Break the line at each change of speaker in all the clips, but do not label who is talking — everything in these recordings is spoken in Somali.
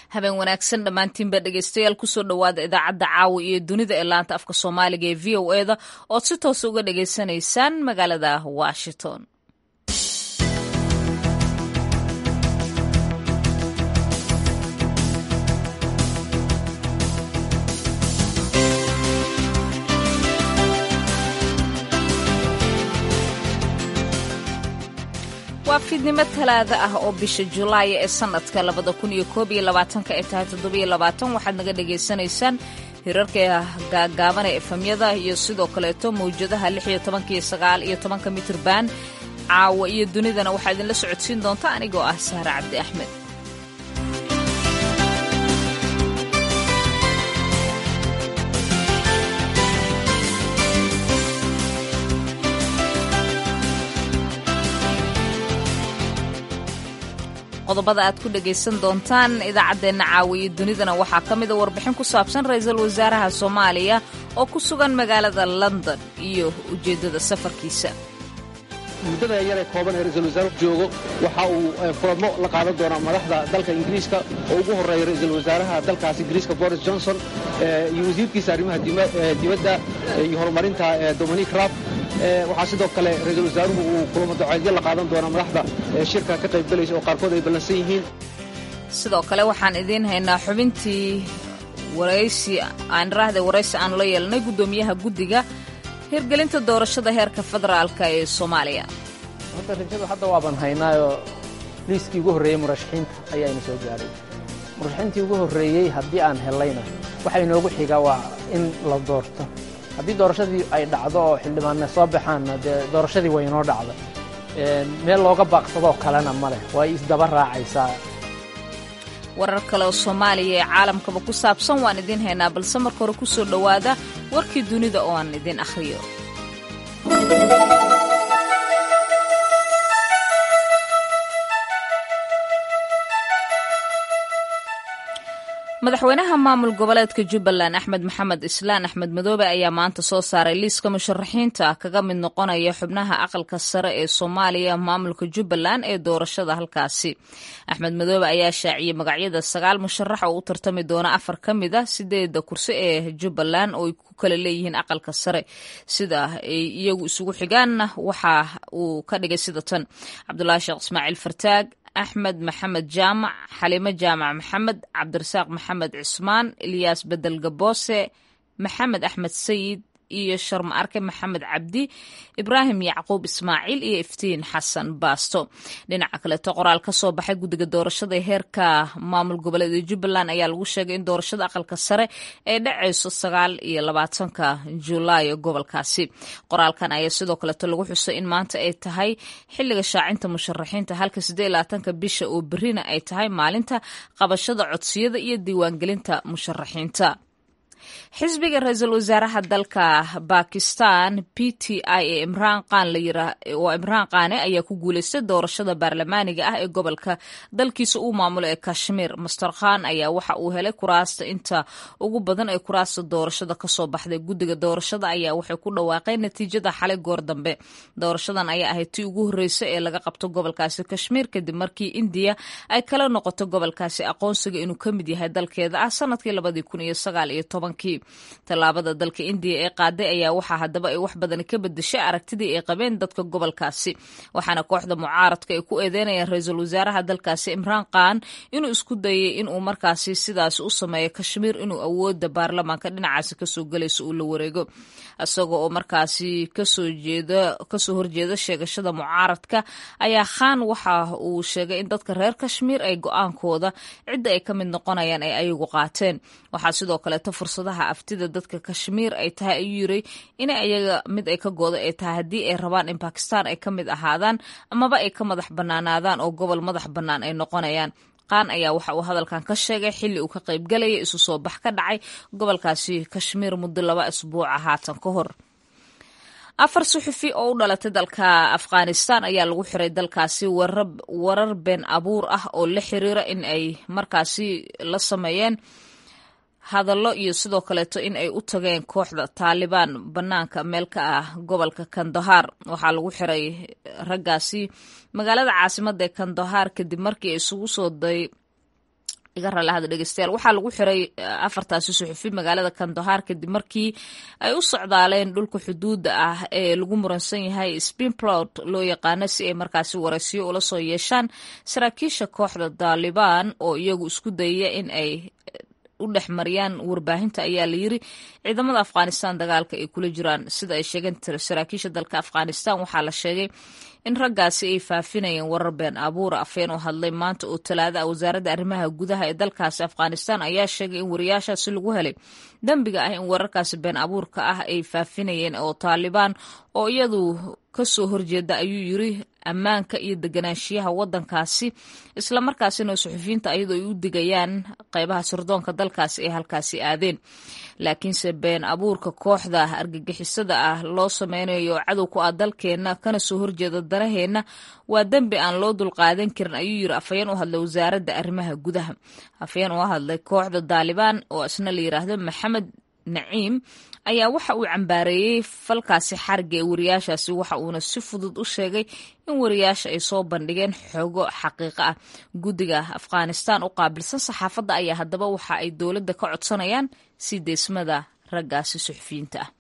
habeen wanaagsan dhammaantiinba dhegeystayaal kusoo dhowaada idaacadda caawa iyo dunida ee laanta afka soomaaliga ee v o eda ood si toos uga dhageysanaysaan magaalada washington waa fiidnimo talaada ah oo bisha julaay ee sanadka labada kun iyo koob iyo labaatanka ay tahay toddobiyo labaatan waxaad naga dhagaysanaysaan hirarka gaagaaban ee efamyada iyo sidoo kaleeto mawjadaha lix iyo tobanka iyo sagaal iyo tobanka mitirban caawa iyo dunidana waxaa idinla socodsiin doonta anigoo ah sahre cabdi axmed qodobada aad ku dhegaysan doontaan idaacaddeenna caawiyo dunidana waxaa ka mida warbixin ku saabsan ra-iisul wasaaraha soomaaliya oo ku sugan magaalada london iyo ujeeddada safarkiisa
muddada yaree kooban ee ra-iisul wasaaruhu joogo waxa uu kulamo la qaadan doonaa madaxda dalka ingiriiska oo ugu horreeya ra-iisul wasaaraha dalkaas ingiriiska boris johnson iyo wasiirkiisa arrimaha dibadda iyo horumarinta dominic raab waxaa sidoo kale ra-iisul wasaaruhu uu kulamo daceedyo la qaadan doonaa madaxda shirka ka qaybgalaysa oo qaarkood ay ballansan yihiin
sidoo kale waxaan idiin haynaa xubintii waraysi aan raahda waraysi aanu la yeelnay guddoomiyaha guddiga hirgelinta doorashada heerka federaalka ee soomaaliya
hadda rajadu hadda waaban haynaayoo liiskii ugu horreeyey murashaxiinta ayaayna soo gaadhay murashaxiintii ugu horreeyey haddii aan hellayna waxa inoogu xigaa waa in la doorto haddii doorashadii ay dhacdo oo xildhibaanna soo baxaanna dee doorashadii way inoo dhacda meel looga baaqsadoo kalena ma leh waa isdaba raacaysaa
warar kale oo soomaaliya ee caalamkaba ku saabsan waan idiin haynaa balse marka hore ku soo dhowaada warkii dunida oo aan idiin akhriyo madaxweynaha maamul goboleedka jubbaland axmed maxamed islaan axmed madoobe ayaa maanta soo saaray liiska musharaxiinta kaga mid noqonaya xubnaha aqalka sare ee soomaaliya maamulka jubbaland ee doorashada halkaasi axmed madoobe ayaa shaaciyey magacyada sagaal musharax oo u tartami doona afar ka mid a sideeda kursi ee jubbaland oo ay ku kala leeyihiin aqalka sare sida ay iyagu isugu xigaanna waxa uu ka dhigay sida tan cabdulaahi sheekh ismaaciil fartaag axmed maxamed jaamac xaliimo jaamac maxamed cabdirasaaq maxamed cismaan ilyaas bedel gaboose maxamed axmed sayid iyo sharma arke maxamed cabdi ibraahim yacquub ismaaciil iyo iftiin xasan baasto dhinaca kaleeto qoraal ka soo baxay guddiga doorashada heerka maamul goboleed ee jubbaland ayaa lagu sheegay in doorashada aqalka sare ay dhacayso sagaal iyo labaatanka julaayo gobolkaasi qoraalkan ayaa sidoo kaleeto lagu xusay in maanta ay tahay xilliga shaacinta musharaxiinta halka siddeed iyo labaatanka bisha oo berrina ay tahay maalinta qabashada codsiyada iyo diiwaangelinta musharaxiinta xisbiga ra-iisul wasaaraha dalka bakistan p t i ee imraan qaan waa imraan qaane ayaa ku guuleystay doorashada baarlamaaniga ah ee gobolka dalkiisa uu maamulo ee kashmiir master khan ayaa waxa uu helay kuraasta inta ugu badan ee kuraasta doorashada kasoo baxday guddiga doorashada ayaa waxay ku dhawaaqeen natiijada xalay goor dambe doorashadan ayaa ahayd tii ugu horreysa ee laga qabto gobolkaasi kashmiir kadib markii indiya ay kala noqoto gobolkaasi aqoonsiga inuu ka mid yahay dalkeeda ah sanadkii labadii kun iyo sagaal iyo tobankii tallaabada dalka indiya ee qaaday ayaa waxaa haddaba ay wax badan ka bedeshay aragtidii ay qabeen dadka gobolkaasi waxaana kooxda mucaaradka ay ku eedeynayaan ra-iisul wasaaraha dalkaasi imraan khan inuu isku dayay inuu markaasi sidaas u sameeyo kashmiir inuu awooda baarlamaanka dhinacaasi kasoo gelayso uu la wareego isaga oo markaasi kasoo jeeda kasoo horjeeda sheegashada mucaaradka ayaa khan waxa uu sheegay in dadka reer kashmiir ay go-aankooda cidda ay ka mid noqonayaan ay ayagu qaateen waxaa sidoo kaleeto fursadaha aftida dadka kashmiir ay tahay ayuu yiri in ayaga mid ay ka gooda ay tahay haddii ay rabaan in bakistan ay ka mid ahaadaan amaba ay ka madax bannaanaadaan oo gobol madax bannaan ay noqonayaan qaan ayaa waxa uu hadalkan ka sheegay xilli uu ka qaybgalaya isu soo bax ka dhacay gobolkaasi kashmiir muddo laba isbuuca haatan ka hor afar suxufi oo u dhalatay dalka afghanistan ayaa lagu xiray dalkaasi warar been abuur ah oo la xiriira in ay markaasi la sameeyeen hadallo iyo sidoo kaleeto in ay u tageen kooxda taalibaan bannaanka meel ka ah gobolka kandahar waxaa lagu xiray raggaasi magaalada caasimadda ee kandahar kadib markii ay isugu soo day iga raalahada dhegeystayaal waxaa lagu xiray afartaasi suxufi magaalada kandahaar kadib markii ay u socdaaleen dhulka xuduudda ah ee lagu muransan yahay spinplot loo yaqaano si ay markaasi waraysiyo ula soo yeeshaan saraakiisha kooxda daalibaan oo iyagu isku dayaya in ay u dhex mariyaan warbaahinta ayaa la yiri ciidamada afghanistan dagaalka ay kula jiraan sida ay sheegeen saraakiisha dalka afghanistan waxaa la sheegay in raggaasi ay faafinayeen warar been abuura afeen oo hadlay maanta oo talaada ah wasaaradda arrimaha gudaha ee dalkaasi afghanistan ayaa sheegay in wariyaashaasi lagu helay dembiga ah in wararkaasi been abuurka ah ay faafinayeen oo taalibaan oo iyadu kasoo horjeeda ayuu yiri ammaanka iyo deganaanshiyaha wadankaasi islamarkaasina suxufiyiinta ayadoo ay u digayaan qeybaha sirdoonka dalkaasi ay halkaasi aadeen laakiinse been abuurka kooxda argagixisada ah loo sameynayo cadow ku ah dalkeenna kana soo horjeeda danaheenna waa dembi aan loo dulqaadan karin ayuu yiri afhayeen u hadlay wasaaradda arrimaha gudaha afhayeen u hadlay kooxda daalibaan oo isna la yiraahdo maxamed naciim ayaa waxa uu cambaareeyey falkaasi xariga ee wariyaashaasi waxa uuna si fudud u sheegay in wariyaasha ay soo bandhigeen xogo xaqiiqo ah guddiga afghanistan u qaabilsan saxaafadda ayaa haddaba waxa ay dowladda ka codsanayaan sii deysmada raggaasi suxufiyiinta ah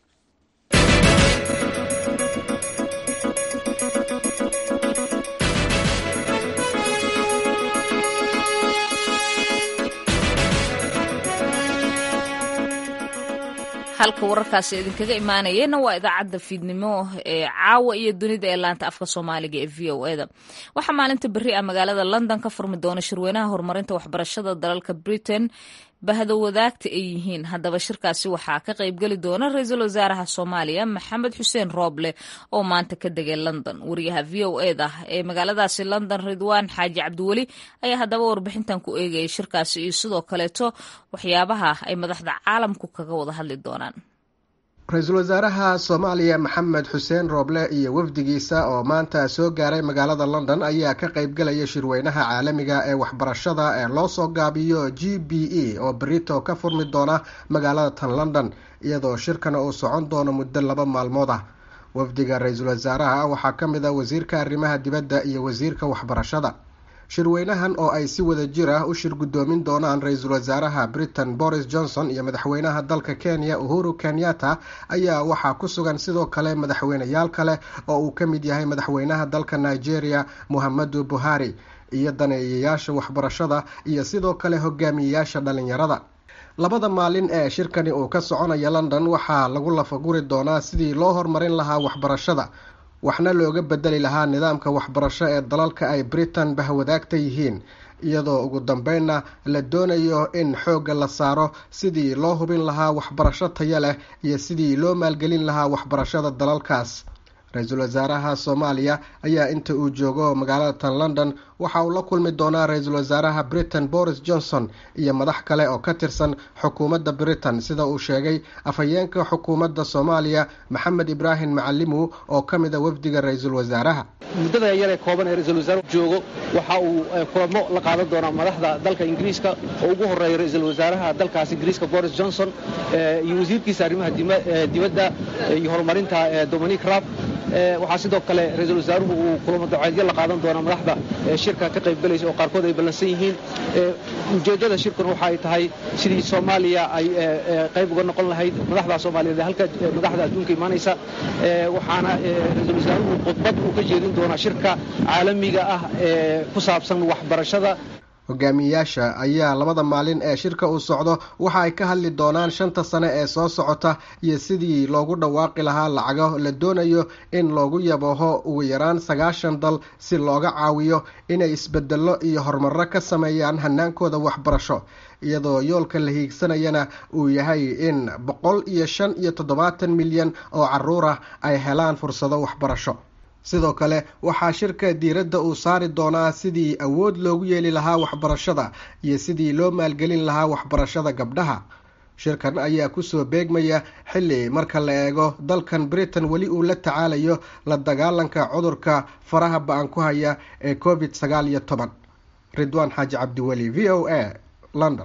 halka wararkaasi idinkaga imaanayeenna waa idaacadda fiidnimo ee caawa iyo dunida ee laanta afka soomaaliga ee v o eda waxaa maalinta berri ah magaalada london ka furmi doona shirweynaha horumarinta waxbarashada dalalka britain bahdo wadaagta ay yihiin haddaba shirkaasi waxaa ka qaybgeli doona ra-iisul wasaaraha soomaaliya maxamed xuseen rooble oo maanta ka degay london wariyaha v o eda ee magaaladaasi london ridwaan xaaji cabdiweli ayaa haddaba warbixintan ku eegayay shirkaasi iyo sidoo kaleeto waxyaabaha ay madaxda caalamku kaga wada hadli doonaan
ra-iisul wasaaraha soomaaliya maxamed xuseen rooble iyo wafdigiisa oo maanta soo gaaray magaalada london ayaa ka qaybgalaya shirweynaha caalamiga ee waxbarashada ee loo soo gaabiyo g b e oo berito ka furmi doona magaalada tan london iyadoo shirkana uu socon doono muddo laba maalmood ah wafdiga ra-iisul wasaaraha waxaa ka mid a wasiirka arrimaha dibadda iyo wasiirka waxbarashada shirweynahan oo ay si wada jir ah u shir guddoomin doonaan ra-iisul wasaaraha britain boris johnson iyo madaxweynaha dalka kenya uhuru kenyatta ayaa waxaa ku sugan sidoo kale madaxweyneyaal kale oo uu ka mid yahay madaxweynaha dalka nigeria muhammadu buhari iyo daneeyayaasha waxbarashada iyo sidoo kale hogaamiyeyaasha dhalinyarada labada maalin ee shirkani uu ka soconaya london waxaa lagu lafaguri doonaa sidii loo horumarin lahaa waxbarashada waxna looga bedeli lahaa nidaamka waxbarasho ee dalalka ay britain bahwadaagta yihiin iyadoo ugu dambeynna la doonayo in xoogga la saaro sidii loo hubin lahaa waxbarasho taya leh iyo sidii loo maalgelin lahaa waxbarashada dalalkaas ra-iisul wasaaraha soomaaliya ayaa inta uu joogo magaalada tan london waxa uu la kulmi doonaa ra-iisul wasaaraha britain boris johnson iyo madax kale oo ka tirsan xukuumadda britain sida uu sheegay afhayeenka xukuumadda soomaaliya maxamed ibraahim macalimu oo ka mid a wafdiga ra-iisul wasaaraha
muddada yaree kooban ee ra-iisul wasaaruhu joogo waxa uu kulamo la qaadan doonaa madaxda dalka ingiriiska oo ugu horeeya ra-iisul wasaaraha dalkaas ingiriiska boris johnson iyo wasiirkiisa arrimaha dibadda iyo horumarinta dominic raab waxaa sidoo kale ra-iisul wasaaruhu uu kulamo daceedyo la qaadan doonaa madaxda shirka ka qaybgalaysa oo qaarkood ay ballansan yihiin ujeeddada shirkan waxa ay tahay sidii soomaaliya ay qayb uga noqon lahayd madaxda soomaaliyeed ee halka madaxda adduunka imaanaysa waxaana ra-iisul wasaaruhu khudbad uu ka jeedin doonaa shirka caalamiga ah ee ku saabsan waxbarashada
hogaamiyeyaasha ayaa labada maalin ee shirka uu socdo waxa ay ka hadli doonaan shanta sane ee soo socota iyo sidii loogu dhawaaqi lahaa lacago la doonayo in loogu yabaho ugu yaraan sagaashan dal si looga caawiyo inay isbedello iyo horumarro ka sameeyaan hanaankooda waxbarasho iyadoo yoolka la hiigsanayana uu yahay in boqol iyo shan iyo toddobaatan milyan oo caruur ah ay helaan fursado waxbarasho sidoo kale waxaa shirka diiradda uu saari doonaa sidii awood loogu yeeli lahaa waxbarashada iyo sidii loo maalgelin lahaa waxbarashada gabdhaha shirkan ayaa kusoo beegmaya xilli marka la eego dalkan britain weli uu la tacaalayo la dagaalanka cudurka faraha ba-an ku haya ee covid sagaal iyo toban ridwaan xaaji cabdiweli v o a london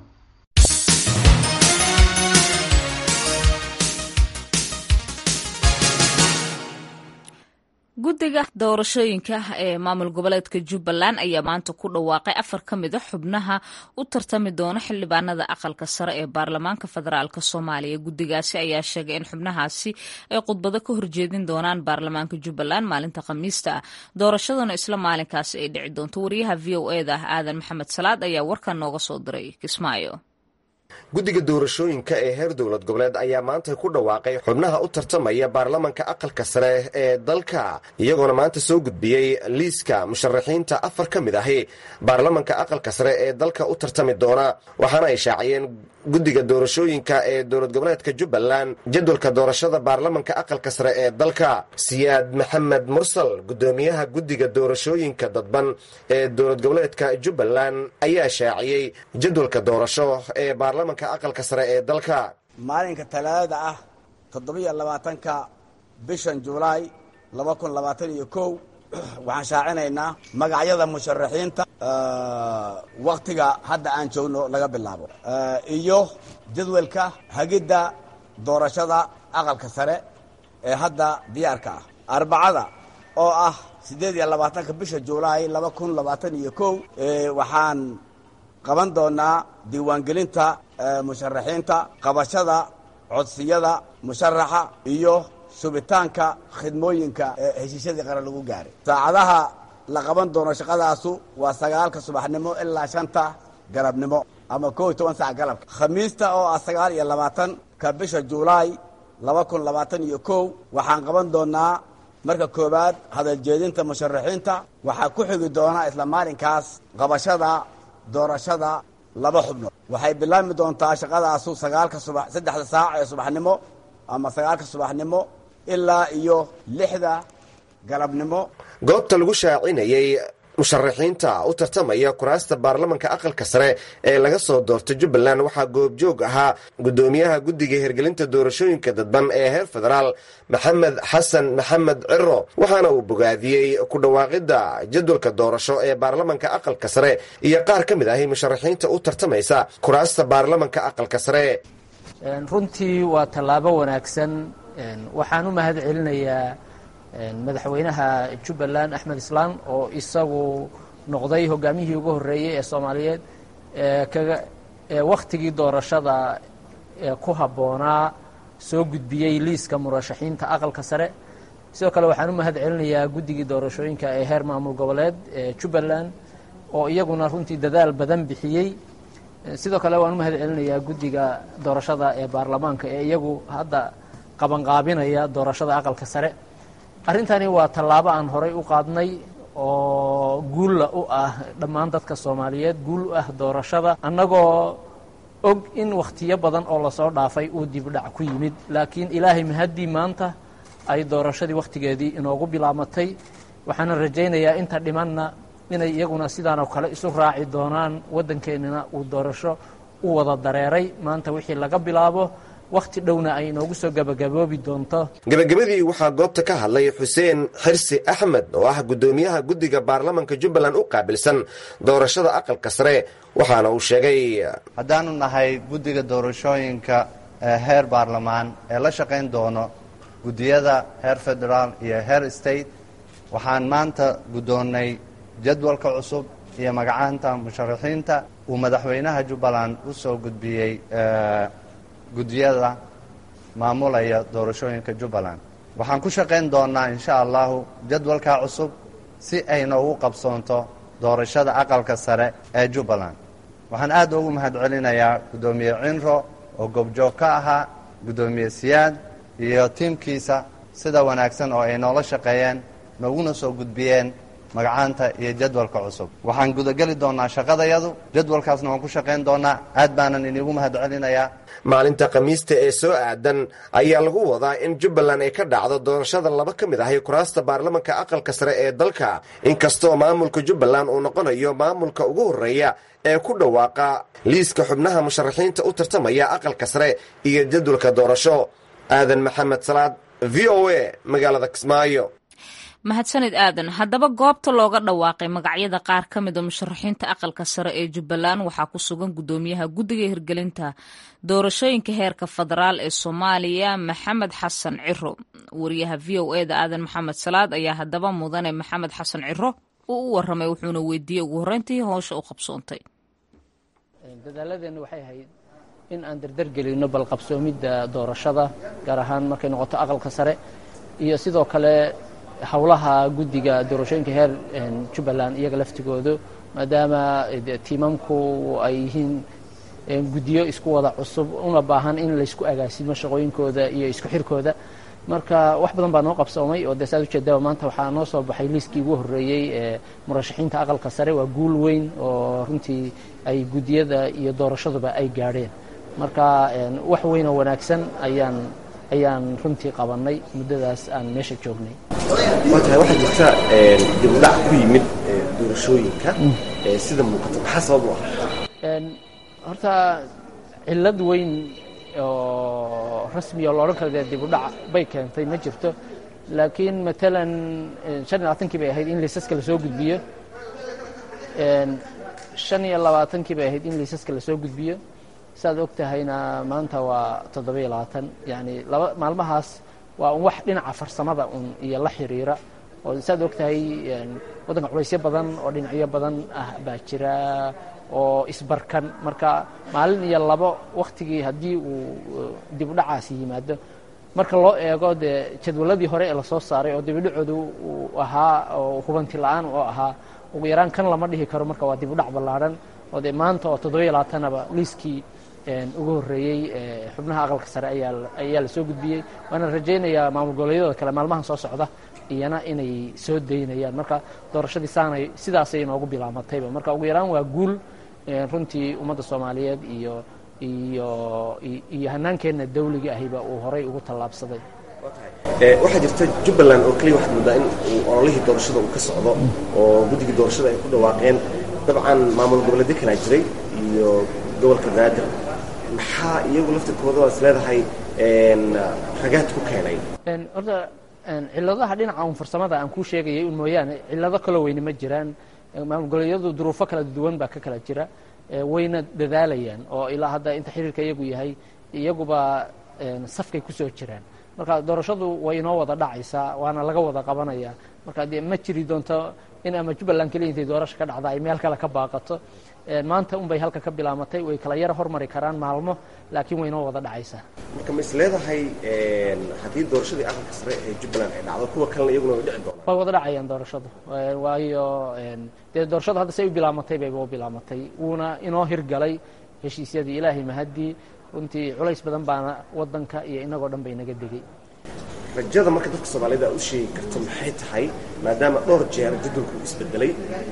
guddiga doorashooyinka ee maamul goboleedka jubbaland ayaa maanta ku dhawaaqay afar ka mid a xubnaha u tartami doona xildhibaanada aqalka sare ee baarlamaanka federaalk soomaaliya guddigaasi ayaa sheegay in xubnahaasi ay khudbado ka horjeedin doonaan baarlamaanka jubbaland maalinta khamiista ah doorashaduna isla maalinkaasi ay dhici doonto wariyaha v o eda ah aadan maxamed salaad ayaa warkan nooga soo diray kismaayo
guddiga doorashooyinka ee heer dowlad goboleed ayaa maanta ku dhawaaqay xubnaha u tartamaya baarlamanka aqalka sare ee dalka iyagoona maanta soo gudbiyey liiska musharaxiinta afar ka mid ahi baarlamanka aqalka sare ee dalka u tartami doona waxaana ay shaaciyeen guddiga doorashooyinka ee dowlad goboleedka jubbaland jadwalka doorashada baarlamanka aqalka sare ee dalka siyaad maxamed mursal guddoomiyaha guddiga doorashooyinka dadban ee dowlad goboleedka jubbaland ayaa shaaciyey jadwalka doorasho ee baarlamanka aqalka sare ee dalka
maalinka talaadada ah toddobiyo labaatanka bishan julaay laba kun labaatan iyo kow waxaan shaacinaynaa magacyada musharaxiinta wakhtiga hadda aan joogno laga bilaabo iyo jadwalka hagidda doorashada aqalka sare ee hadda diyaarka ah arbacada oo ah siddeed iyo labaatanka bisha julaay laba kun labaatan iyo kow waxaan qaban doonaa diiwaangelinta musharaxiinta qabashada codsiyada musharaxa iyo subitaanka khidmooyinka ee heshiisyadii qaran lagu gaaray saacadaha la qaban doono shaqadaasu waa sagaalka subaxnimo ilaa shanta galabnimo ama koo iyo toban sac galabka khamiista oo ah sagaal iyo labaatanka bisha julaay laba kun labaatan iyo kow waxaan qaban doonaa marka koowaad hadaljeedinta musharaxiinta waxaa ku xigi doonaa isla maalinkaas qabashada doorashada laba xubnood waxay bilaabmi doontaa shaqadaasu sagaalka subax saddexda saac ee subaxnimo ama sagaalka subaxnimo ilaa iyo lixda galabnimo
goobta lagu shaacinayey musharaxiinta u tartamaya kuraasta baarlamanka aqalka sare ee laga soo doortay jubbaland waxaa goobjoog ahaa guddoomiyaha guddiga hirgelinta doorashooyinka dadban ee heer federaal maxamed xasan maxamed ciro waxaana uu bogaadiyey ku dhawaaqidda jadwalka doorasho ee baarlamanka aqalka sare iyo qaar ka mid ahi musharaxiinta u tartamaysa kuraasta baarlamanka aqalka sare
runtii waa tallaabo wanaagsan waxaan u mahad celinayaa madaxweynaha jubbaland axmed islaan oo isagu noqday hogaamihii ugu horreeyey ee soomaaliyeed kaga wakhtigii doorashada ku habboonaa soo gudbiyey liiska murashaxiinta aqalka sare sidoo kale waxaan u mahad celinayaa guddigii doorashooyinka ee heer maamul goboleed ee jubbaland oo iyaguna runtii dadaal badan bixiyey sidoo kale waan u mahad celinayaa guddiga doorashada ee baarlamaanka ee iyagu hadda qabanqaabinaya doorashada aqalka sare arrintani waa tallaabo aan horay u qaadnay oo guulla u ah dhammaan dadka soomaaliyeed guul u ah doorashada annagoo og in wakhtiyo badan oo lasoo dhaafay uu dibdhac ku yimid laakiin ilaahay mahaddii maanta ay doorashadii wakhtigeedii inoogu bilaamatay waxaana rajaynayaa inta dhimanna inay iyaguna sidaanoo kale isu raaci doonaan waddankeennina uu doorasho u wada dareeray maanta wixii laga bilaabo wakhti dhowna ay inoogu soo gabagaboobi doonto
gebagabadii waxaa goobta ka hadlay xuseen xirsi axmed oo ah guddoomiyaha guddiga baarlamanka jubbaland u qaabilsan doorashada aqalka sare waxaana uu sheegay
haddaanu nahay guddiga doorashooyinka ee heer baarlamaan ee la shaqayn doono guddiyada heer federaal iyo heer state waxaan maanta guddoonnay jadwalka cusub iyo magacaanta musharaxiinta uu madaxweynaha jubbaland u soo gudbiyey guddiyada maamulaya doorashooyinka jubbaland waxaan ku shaqayn doonnaa insha allahu jadwalkaa cusub si ay noogu qabsoonto doorashada aqalka sare ee jubbaland waxaan aad ugu mahad celinayaa guddoomiye cinro oo goobjoog ka ahaa guddoomiye siyaad iyo tiimkiisa sida wanaagsan oo ay noola shaqeeyeen nooguna soo gudbiyeen magacaanta iyo jadwalka cusub waxaan gudageli doonnaa shaqadayadu jadwalkaasna waan ku shaqayn doonnaa aad baanan iniigu mahad celinayaa
maalinta khamiista ee soo aadan ayaa lagu wadaa in jubbaland ay ka dhacdo doorashada laba ka mid ahi kuraasta baarlamanka aqalka sare ee dalka inkastoo maamulka jubbaland uu noqonayo maamulka ugu horreeya ee ku dhawaaqa liiska xubnaha musharaxiinta u tartamaya aqalka sare iyo jadwalka doorasho aadan maxamed salaad v o a magaalada kismaayo
mahadsanid aadan haddaba goobta looga dhawaaqay magacyada qaar ka mid a musharaxiinta aqalka sare ee jubbaland waxaa ku sugan guddoomiyaha guddiga hirgelinta doorashooyinka heerka federaal ee soomaaliya maxamed xasan ciro wariyaha v o e da aadan maxamed salaad ayaa haddaba mudane maxamed xasan ciro uu u waramay wuxuuna weydiiyey ugu horreyntii howsha u qabsoontay
dadaaladeenna waxay ahayd in aan dardargelino balqabsoomidda doorashada gaar ahaan markay noqoto aqalka sare iyo sidoo kale howlaha guddiga doorashooyinka heer jubbaland iyaga laftigoodu maadaama tiimamku ay yihiin guddiyo isku wada cusub una baahan in laysku agaasimo shaqooyinkooda iyo isku xirkooda marka wax badan baa noo qabsoomay oo dee saad ujeedaba maanta waxaa noo soo baxay liiskii ugu horreeyey ee murashaxiinta aqalka sare waa guul weyn oo runtii ay guddiyada iyo doorashaduba ay gaadheen marka wax weyn oo wanaagsan ayaan ayaan runtii qabannay muddadaas aan meesha joognay
waa tahay waxaa jirta dib u dhac ku yimid doorashooyinka sida muuqata maxaa sabab u ah
horta cillad weyn oo rasmi oo loodhan kara dee dib u dhac bay keentay ma jirto laakiin matalan shan iyo labaatankii bay ahayd in liisaska lasoo gudbiyo shan iyo labaatankii bay ahayd in liisaska lasoo gudbiyo saad og tahayna maanta waa toddobiyo labaatan yani laba maalmahaas waa un wax dhinaca farsamada un iyo la xiriira oo saad og tahay waddanka culaysyo badan oo dhinacyo badan ah baa jira oo isbarkan marka maalin iyo labo wakhtigii haddii uu dib u dhacaasi yimaado marka loo eego dee jadwaladii hore ee lasoo saaray oo dibidhacoodu uu ahaa oo hubanti la-aan oo ahaa ugu yaraan kan lama dhihi karo marka waa dib u dhac ballaadhan oo dee maanta oo toddobiyo labaatanaba liiskii ugu horreeyey xubnaha aqalka sare ayaa la soo gudbiyey waana rajaynayaa maamul goboleedyada kale maalmahan soo socda iyana inay soo daynayaan marka doorashadii saanay sidaasay inoogu bilaamatayba marka ugu yaraan waa guul runtii ummadda soomaaliyeed iyo iyo iyo hanaankeenna dawliga ahiba uu horay ugu tallaabsaday
waxaa jirta jubbaland oo keliya waxaad moodaa in uu ololihii doorashada uu ka socdo oo guddigii doorashada ay ku dhawaaqeen dabcan maamul goboleedyo kalaa jiray iyo gobolka banaadir maxaa iyagu laftirkooda is leedahay ragaad ku keenay
horta cilladaha dhinaca un farsamada aan kuu sheegayay un mooyaane cillado kaloo weyne ma jiraan maamul goboleedyadu duruufo kala duwan baa ka kala jira wayna dadaalayaan oo ilaa hadda inta xiriirka iyagu yahay iyaguba safkay kusoo jiraan marka doorashadu way inoo wada dhacaysaa waana laga wada qabanaya marka dee ma jiri doonto in ama jubbaland keliya intay doorasha ka dhacda ay meel kale ka baaqato maanta unbay halka ka bilaamatay way kala yara hormari karaan maalmo laakiin way inoo wada dhacaysaa
marka ma is leedahay haddii doorashadii aqalka sare ee jubbaland ay dhacdo kuwa kalena iyaguna way dhici doonaan
way wada dhacayaan doorashadu waayo dee doorashadu hadda say u bilaamatay bayba u bilaamatay wuuna inoo hirgalay heshiisyadii ilaahay mahaddii runtii culays badan baana waddanka iyo inagoo dhan bay naga degay
rajada marka dadka soomaalida u sheegi karto maxay tahay maadaama dhowr jeer jadwalku isbedelay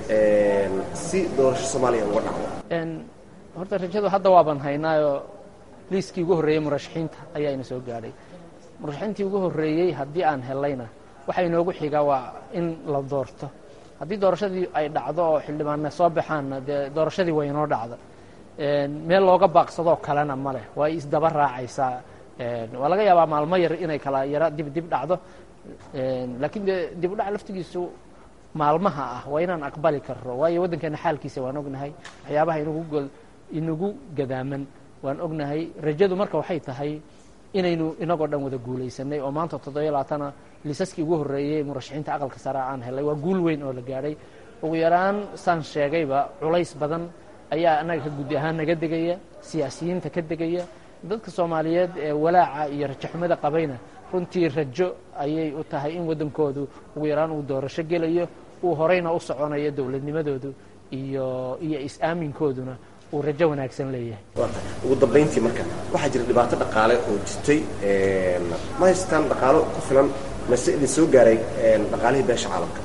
si doorasho soomaaliya uga dhacdo
horta rajadu hadda waaban haynaayoo liiskii ugu horreeyey murashaxiinta ayaa ina soo gaadhay murashaxiintii ugu horreeyey haddii aan helayna waxa inoogu xigaa waa in la doorto haddii doorashadii ay dhacdo oo xildhibaanna soo baxaanna dee doorashadii way inoo dhacda meel looga baaqsadoo kalena ma leh waa isdaba raacaysaa waa laga yaabaa maalmo yar inay kala yaro dib dib dhacdo laakiin dee dib u dhac laftigiisu maalmaha ah waa inaan aqbali karro waayo waddankeena xaalkiisa waan ognahay waxyaabaha inagu inagu gadaaman waan ognahay rajadu marka waxay tahay inaynu inagoo dhan wada guulaysanay oo maanta toddobiyo labaatana liisaskii ugu horreeyey murashaxiinta aqalka sare aan helay waa guul weyn oo la gaadhay ugu yaraan saan sheegayba culays badan ayaa annaga ka guddi ahaan naga degaya siyaasiyiinta ka degaya dadka soomaaliyeed ee walaaca iyo rajaxumada qabayna runtii rajo ayay u tahay in waddankoodu ugu yaraan uu doorasho gelayo uu horeyna u soconayo dowladnimadoodu iyo iyo is-aaminkooduna uu rajo wanaagsan leeyahay
ugu dambayntii marka waxaa jira dhibaato dhaqaale oo jirtay ma haystaan dhaqaalo ku filan mase idin soo gaaray dhaqaalihii beesha caalamka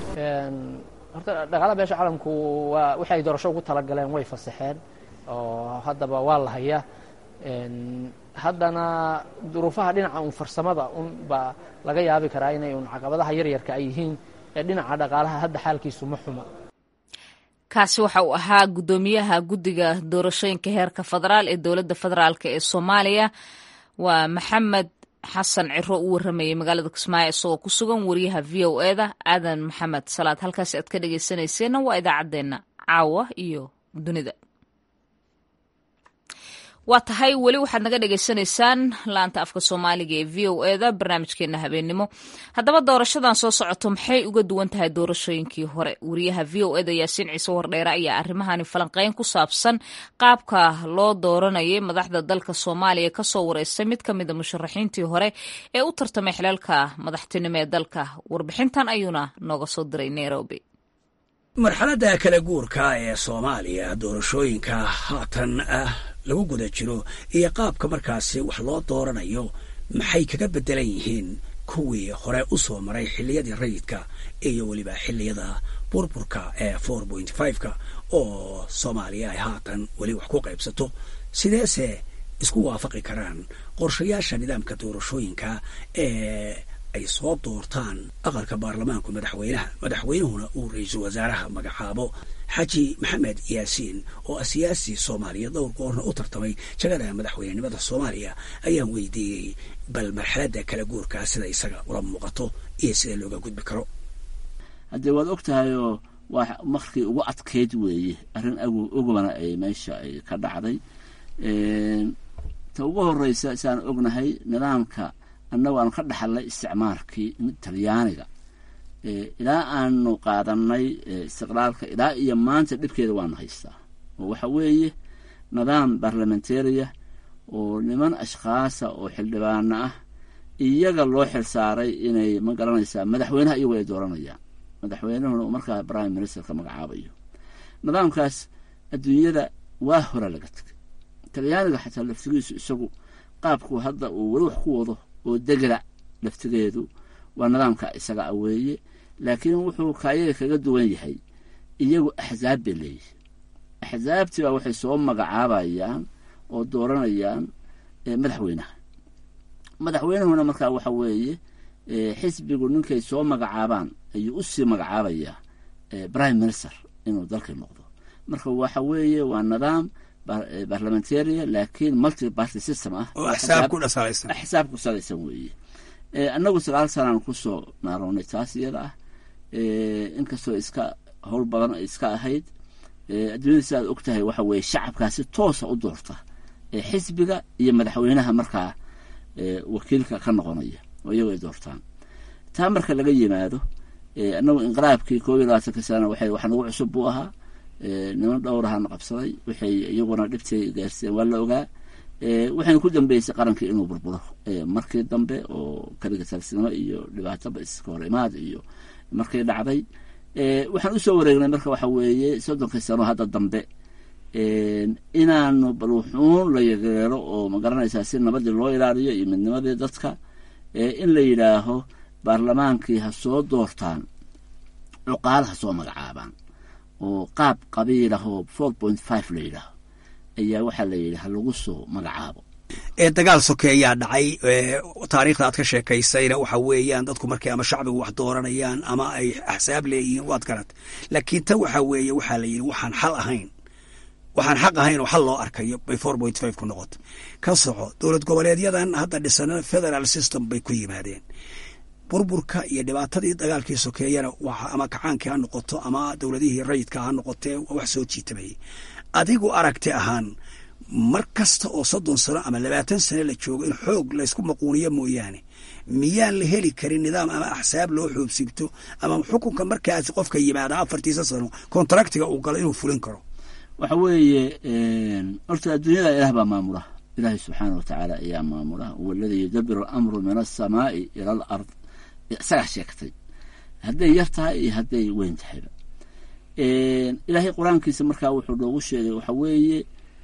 horta dhaqaalaha beesha caalamku waa wixi ay doorasho ugu talagaleen way fasaxeen oo haddaba waa la hayaa haddana duruufaha dhinaca un farsamada un baa laga yaabi karaa inay un caqabadaha yaryarka ay yihiin ee dhinaca dhaqaalaha hadda xaalkiisu ma xuma
kaasi waxa uu ahaa guddoomiyaha guddiga doorashooyinka heerka federaal ee dowladda federaalk ee soomaaliya waa maxamed xasan ciro u waramayay magaalada kismaayo isagoo ku sugan wariyaha v o eda aadan maxamed salaad halkaasi aad ka dhegeysanayseena waa idaacaddeenna caawa iyo dunida waa tahay weli waxaad naga dhagaysanaysaan laanta afka soomaaliga ee v o eda barnaamijkeena habeennimo haddaba doorashadan soo socoto maxay uga duwan tahay doorashooyinkii hore wariyaha v o eda yaasiin ciise wardheere ayaa arrimahani falanqeyn ku saabsan qaabka loo dooranayay madaxda dalka soomaaliya kasoo wareystay mid ka mida musharaxiintii hore ee u tartamay xilalka madaxtinimo ee dalka warbixintan ayuuna nooga soo diray nairobi
marxaladda kala guurka ee soomaaliya doorashooyinka haatan ah lagu guda jiro iyo qaabka markaasi wax loo dooranayo maxay kaga beddelan yihiin kuwii hore u soo maray xilliyadii rayidka iyo weliba xilliyada burburka ee four point five-ka oo soomaaliya ay haatan weli wax ku qaybsato sideese isku waafaqi karaan qorshayaasha nidaamka doorashooyinka ee ay soo doortaan aqalka baarlamaanku madaxweynaha madaxweynuhuna uu ra-iisul wasaaraha magacaabo xaji maxamed yaasiin oo ah siyaasi soomaaliya dhowr goorna u tartamay jagada madaxweynenimada soomaaliya ayaan weydiiyey bal marxaladda kala guurkaa sida isaga ula muuqato iyo sida looga gudbi karo
haddee waad og tahay oo waa markii ugu adkeyd weeye arrin ogobana ay meesha ay ka dhacday ta ugu horeysa saan ognahay nidaamka annagu aanu ka dhaxalnay isticmaalkii talyaaniga ilaa aanu qaadanay istiqlaalka ilaa iyo maanta dhibkeeda waanu haystaa oo waxa weeye nidaam barlamentaria oo niman ashkhaasa oo xildhibaano ah iyaga loo xilsaaray inay ma garanaysaa madaxweynaha iyagu ay dooranayaan madaxweynuhuna uu markaa prime ministerka magacaabayo nidaamkaas adduunyada waa hora laga tegay talyaaniga xataa laftigiisu isagu qaabku hadda uu weli wax ku wado oo degla laftigeedu waa nidaamka isaga a weeye laakiin wuxuu kaayaga kaga duwan yahay iyagu axzaab bay leeyihi axzaabtii baa waxay soo magacaabayaan oo dooranayaan madaxweynaha madaxweynuhuna markaa waxa weeye xisbigu ninkay soo magacaabaan ayuu usii magacaabayaa prime minister inuu dalkii noqdo marka waxa weeye waa nidaam barlamentaria laakiin multi party system ah
oo axsaab ku dhasalaysan
axsaab ku salaysan weeye annagu sagaal sanaan kusoo naarownay taas iyada ah inkastoo iska howl badan ay iska ahayd adduunyada sidaad og tahay waxa weeye shacabkaasi toosa u doorta xisbiga iyo madaxweynaha markaa wakiilka ka noqonaya oo iyago ay doortaan taa marka laga yimaado annagu inqiraabkii koob iyo labaatanka sana waxay wax nagu cusub buu ahaa niman dhowrahaana qabsaday waxay iyaguna dhibtay gaarsiiyeen waa la ogaa waxayna ku dambeysay qarankii inuu burburo markii dambe oo kaliga talsinimo iyo dhibaatoba iska hor imaad iyo markay dhacday waxaan usoo wareegnay marka waxa weeye soddonkii sano hadda dambe inaanu baluuxuun la yageero oo magaranaysaa si nabadii loo ilaaliyo iyo midnimadii dadka in la yidhaaho baarlamaankii ha soo doortaan cuqaal ha soo magacaabaan oo qaab qabiilahoo four point five la yidhaaho ayaa waxaa la yidhi ha lagu soo magacaabo
ee dagaal soke ayaa dhacay taariikhda aad ka sheekaysayna waxa weeyaan dadku markay ama shacbigu wax dooranayaan ama ay axsaab leeyihiin waad garat laakiin ta waxa weeye waxaa la yidhi waxaan xal ahayn waxaan xaq ahayn oo xal loo arkayo bay four point five ku noqoto ka soco dowlad goboleedyadan hadda dhisana federal system bay ku yimaadeen burburka iyo dhibaatadii dagaalkii sokeeyana ama kacaankii ha noqoto ama dowladihii rayidka ha noqotee wax soo jiitamayay adigu aragti ahaan mar kasta oo soddon sano ama labaatan sano la joogo in xoog laysku maquuniyo mooyaane miyaan la heli karin nidaam ama axsaab loo xoobsigto ama xukunka markaasi qofka yimaada afartiisa sano kontraktiga uu galo inuu fulin karo
waxa weeye horta adduunyada ilaah baa maamula ilaahay subxaana wa tacaala ayaa maamula huwa aladii yudabiru alamru min alsamaai ila al ard isagaa sheegtay hadday yar tahay iyo hadday weyn tahayba ilaahay qur-aankiisa markaa wuxuu noogu sheegay waxa weeye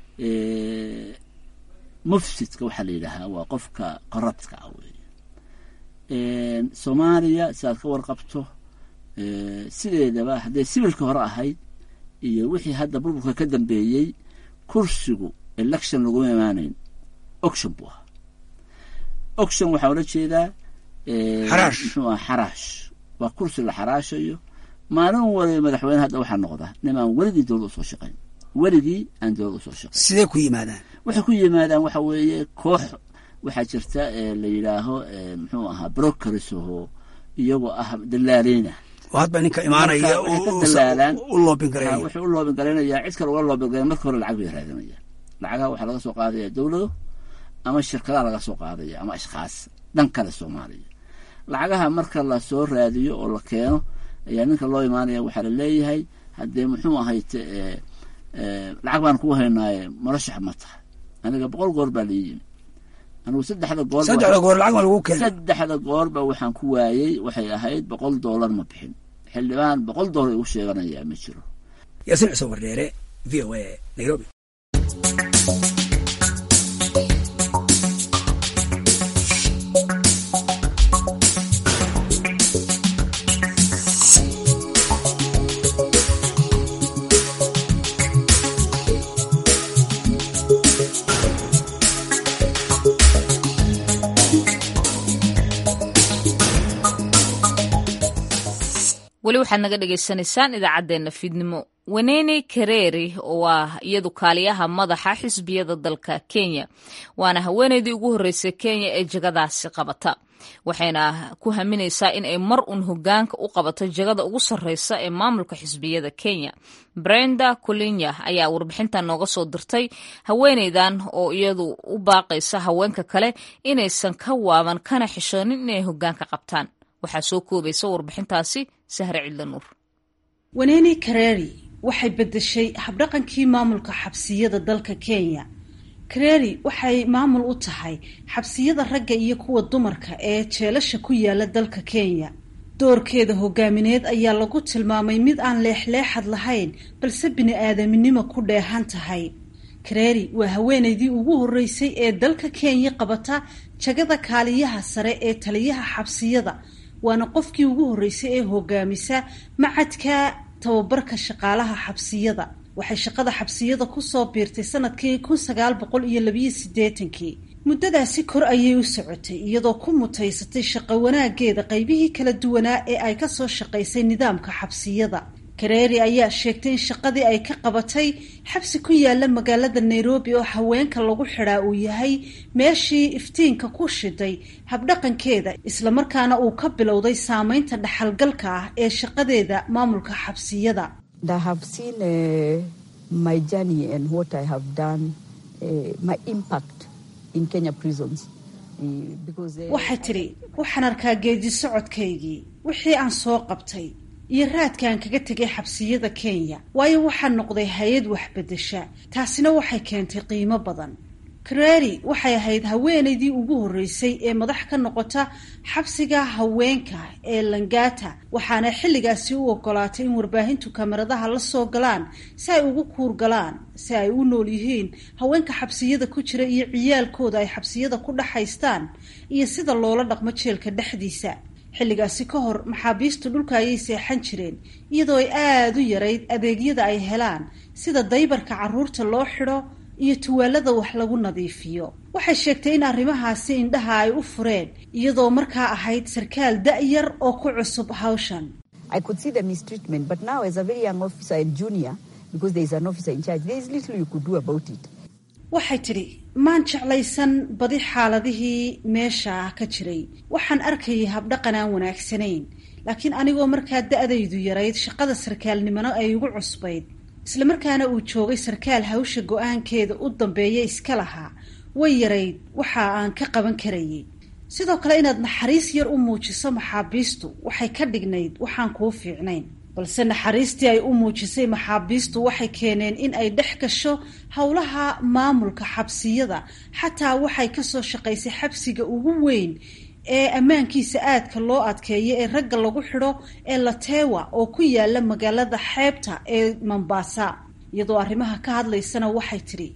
mufsidka waxaa la yidhaahaa waa qofka corruptka ah weeye soomaaliya sidaad ka warqabto sideedaba hadday sibilka hore ahayd iyo wixii hadda burburka ka dambeeyey kursigu election laguma imaanayn oction buu ahaa oction waxaa ola jeedaa muxuu aha xaraash waa kursi la xaraashayo maalin waliba madaxweyne hadda waxaa noqda nimaan weligii dowlad usoo shaqayn weligii aan dowlad usoo shaqayn
sidee ku yimaadaan
waxay ku yimaadaan waxa weeye koox waxaa jirta la yidhaaho muxuu ahaa brokerisho iyagoo ah dalaaleyna
hadba ninka imaanaya u loobin gareynaya
wuxuu u loobin gareynayaa cid kale uga loobin gareyn marka hore lacag bay raadinayaan lacagaha waxaa laga soo qaadaya dowlado ama shirkadaha laga soo qaadaya ama ashkhaas dhan kale soomaaliya lacagaha marka lasoo raadiyo oo la keeno ayaa ninka loo imaanaya waxaa la leeyahay haddee muxuu ahayte lacag baan kuu haynaaye murashax ma tahay aniga boqol goor baa lii yimi anigu saddexda goor
saddexda goor lacag ma lagu keenay
saddexda goorba waxaan ku waayey waxay ahayd boqol doolar ma bixin xildhibaan boqol doolar igu sheeganayaa ma jiro
yaasiin cusub wardheere v o a nairobi
weli waxaad naga dhagaysanaysaan idaacaddeenna fiidnimo wenene kareeri oo ah iyadu kaaliyaha madaxa xisbiyada dalka kenya waana haweeneydii ugu horreysay kenya ee jagadaasi qabata waxayna ku haminaysaa in ay mar uun hogaanka u qabato jagada ugu sarreysa ee maamulka xisbiyada kenya brenda colinya ayaa warbixintan nooga soo dirtay haweeneydan oo iyadu u baaqaysa haweenka kale inaysan ka waaban kana xishoonin inay hogaanka qabtaan waxaa soo koobaysa warbixintaasi sahre cidla nuur
wenene kareri waxay beddeshay habdhaqankii maamulka xabsiyada dalka kenya kareri waxay maamul u tahay xabsiyada ragga iyo kuwa dumarka ee jeelasha ku yaala dalka kenya doorkeeda hogaamineed ayaa lagu tilmaamay mid aan leexleexad lahayn balse bini-aadaminimo ku dheehan tahay kareri waa haweeneydii ugu horreysay ee dalka kenya qabata jagada kaaliyaha sare ee taliyaha xabsiyada waana qofkii ugu horreysay ee hogaamisa macadka tababarka shaqaalaha xabsiyada waxay shaqada xabsiyada kusoo biirtay sanadkii kun sagaal boqol iyo labiyo siddeetankii muddadaasi kor ayay u socotay iyadoo ku mutaysatay shaqo wanaageeda qaybihii kala duwanaa ee ay kasoo shaqaysay nidaamka xabsiyada kareeri ayaa sheegtay in shaqadii ay ka qabatay xabsi ku yaala magaalada nairobi oo haweenka lagu xidhaa uu yahay meeshii iftiinka ku shiday habdhaqankeeda islamarkaana uu ka bilowday saameynta dhaxalgalka ah ee shaqadeeda maamulka xabsiyada waxay tidhi waxaan arkaa geedi socodkaygii wixii aan soo qabtay iyo raadkaan kaga tegay xabsiyada kenya waayo waxaa noqday hay-ad waxbedesha taasina waxay keentay qiimo badan kareri waxay ahayd haweeneydii ugu horreysay ee madax ka noqota xabsiga haweenka ee langata waxaana xilligaasi u ogolaatay in warbaahintu kamaradaha la soo galaan si ay ugu kuur galaan si ay u nool yihiin haweenka xabsiyada ku jira iyo ciyaalkooda ay xabsiyada ku dhexaystaan iyo sida loola dhaqmo jeelka dhexdiisa xilligaasi ka hor maxaabiistu dhulka ayay seexan jireen iyadoo ay aada u yarayd adeegyada ay helaan sida daybarka carruurta loo xidho iyo tuwaalada wax lagu nadiifiyo waxay sheegtay in arrimahaasi indhaha ay u fureen iyadoo markaa ahayd sarkaal da-yar oo ku cusub hawshan waxay tidhi maan jeclaysan badi xaaladihii meesha ka jiray waxaan arkayay habdhaqan aan wanaagsanayn laakiin anigoo markaa da-daydu yarayd shaqada sarkaalnimona ay igu cusbayd islamarkaana uu joogay sarkaal hawsha go-aankeeda u dambeeya iska lahaa way yarayd waxa aan ka qaban karayay sidoo kale inaad naxariis yar u muujiso maxaabiistu waxay ka dhignayd waxaan kuu fiicnayn balse naxariistii ay u muujisay maxaabiistu waxay keeneen in ay dhex gasho howlaha maamulka xabsiyada xataa waxay kasoo shaqaysay xabsiga ugu weyn ee ammaankiisa aadka loo adkeeyo ee ragga lagu xidho ee latewa oo ku yaala magaalada xeebta ee mombasa iyadoo arrimaha ka hadlaysana waxay tidhi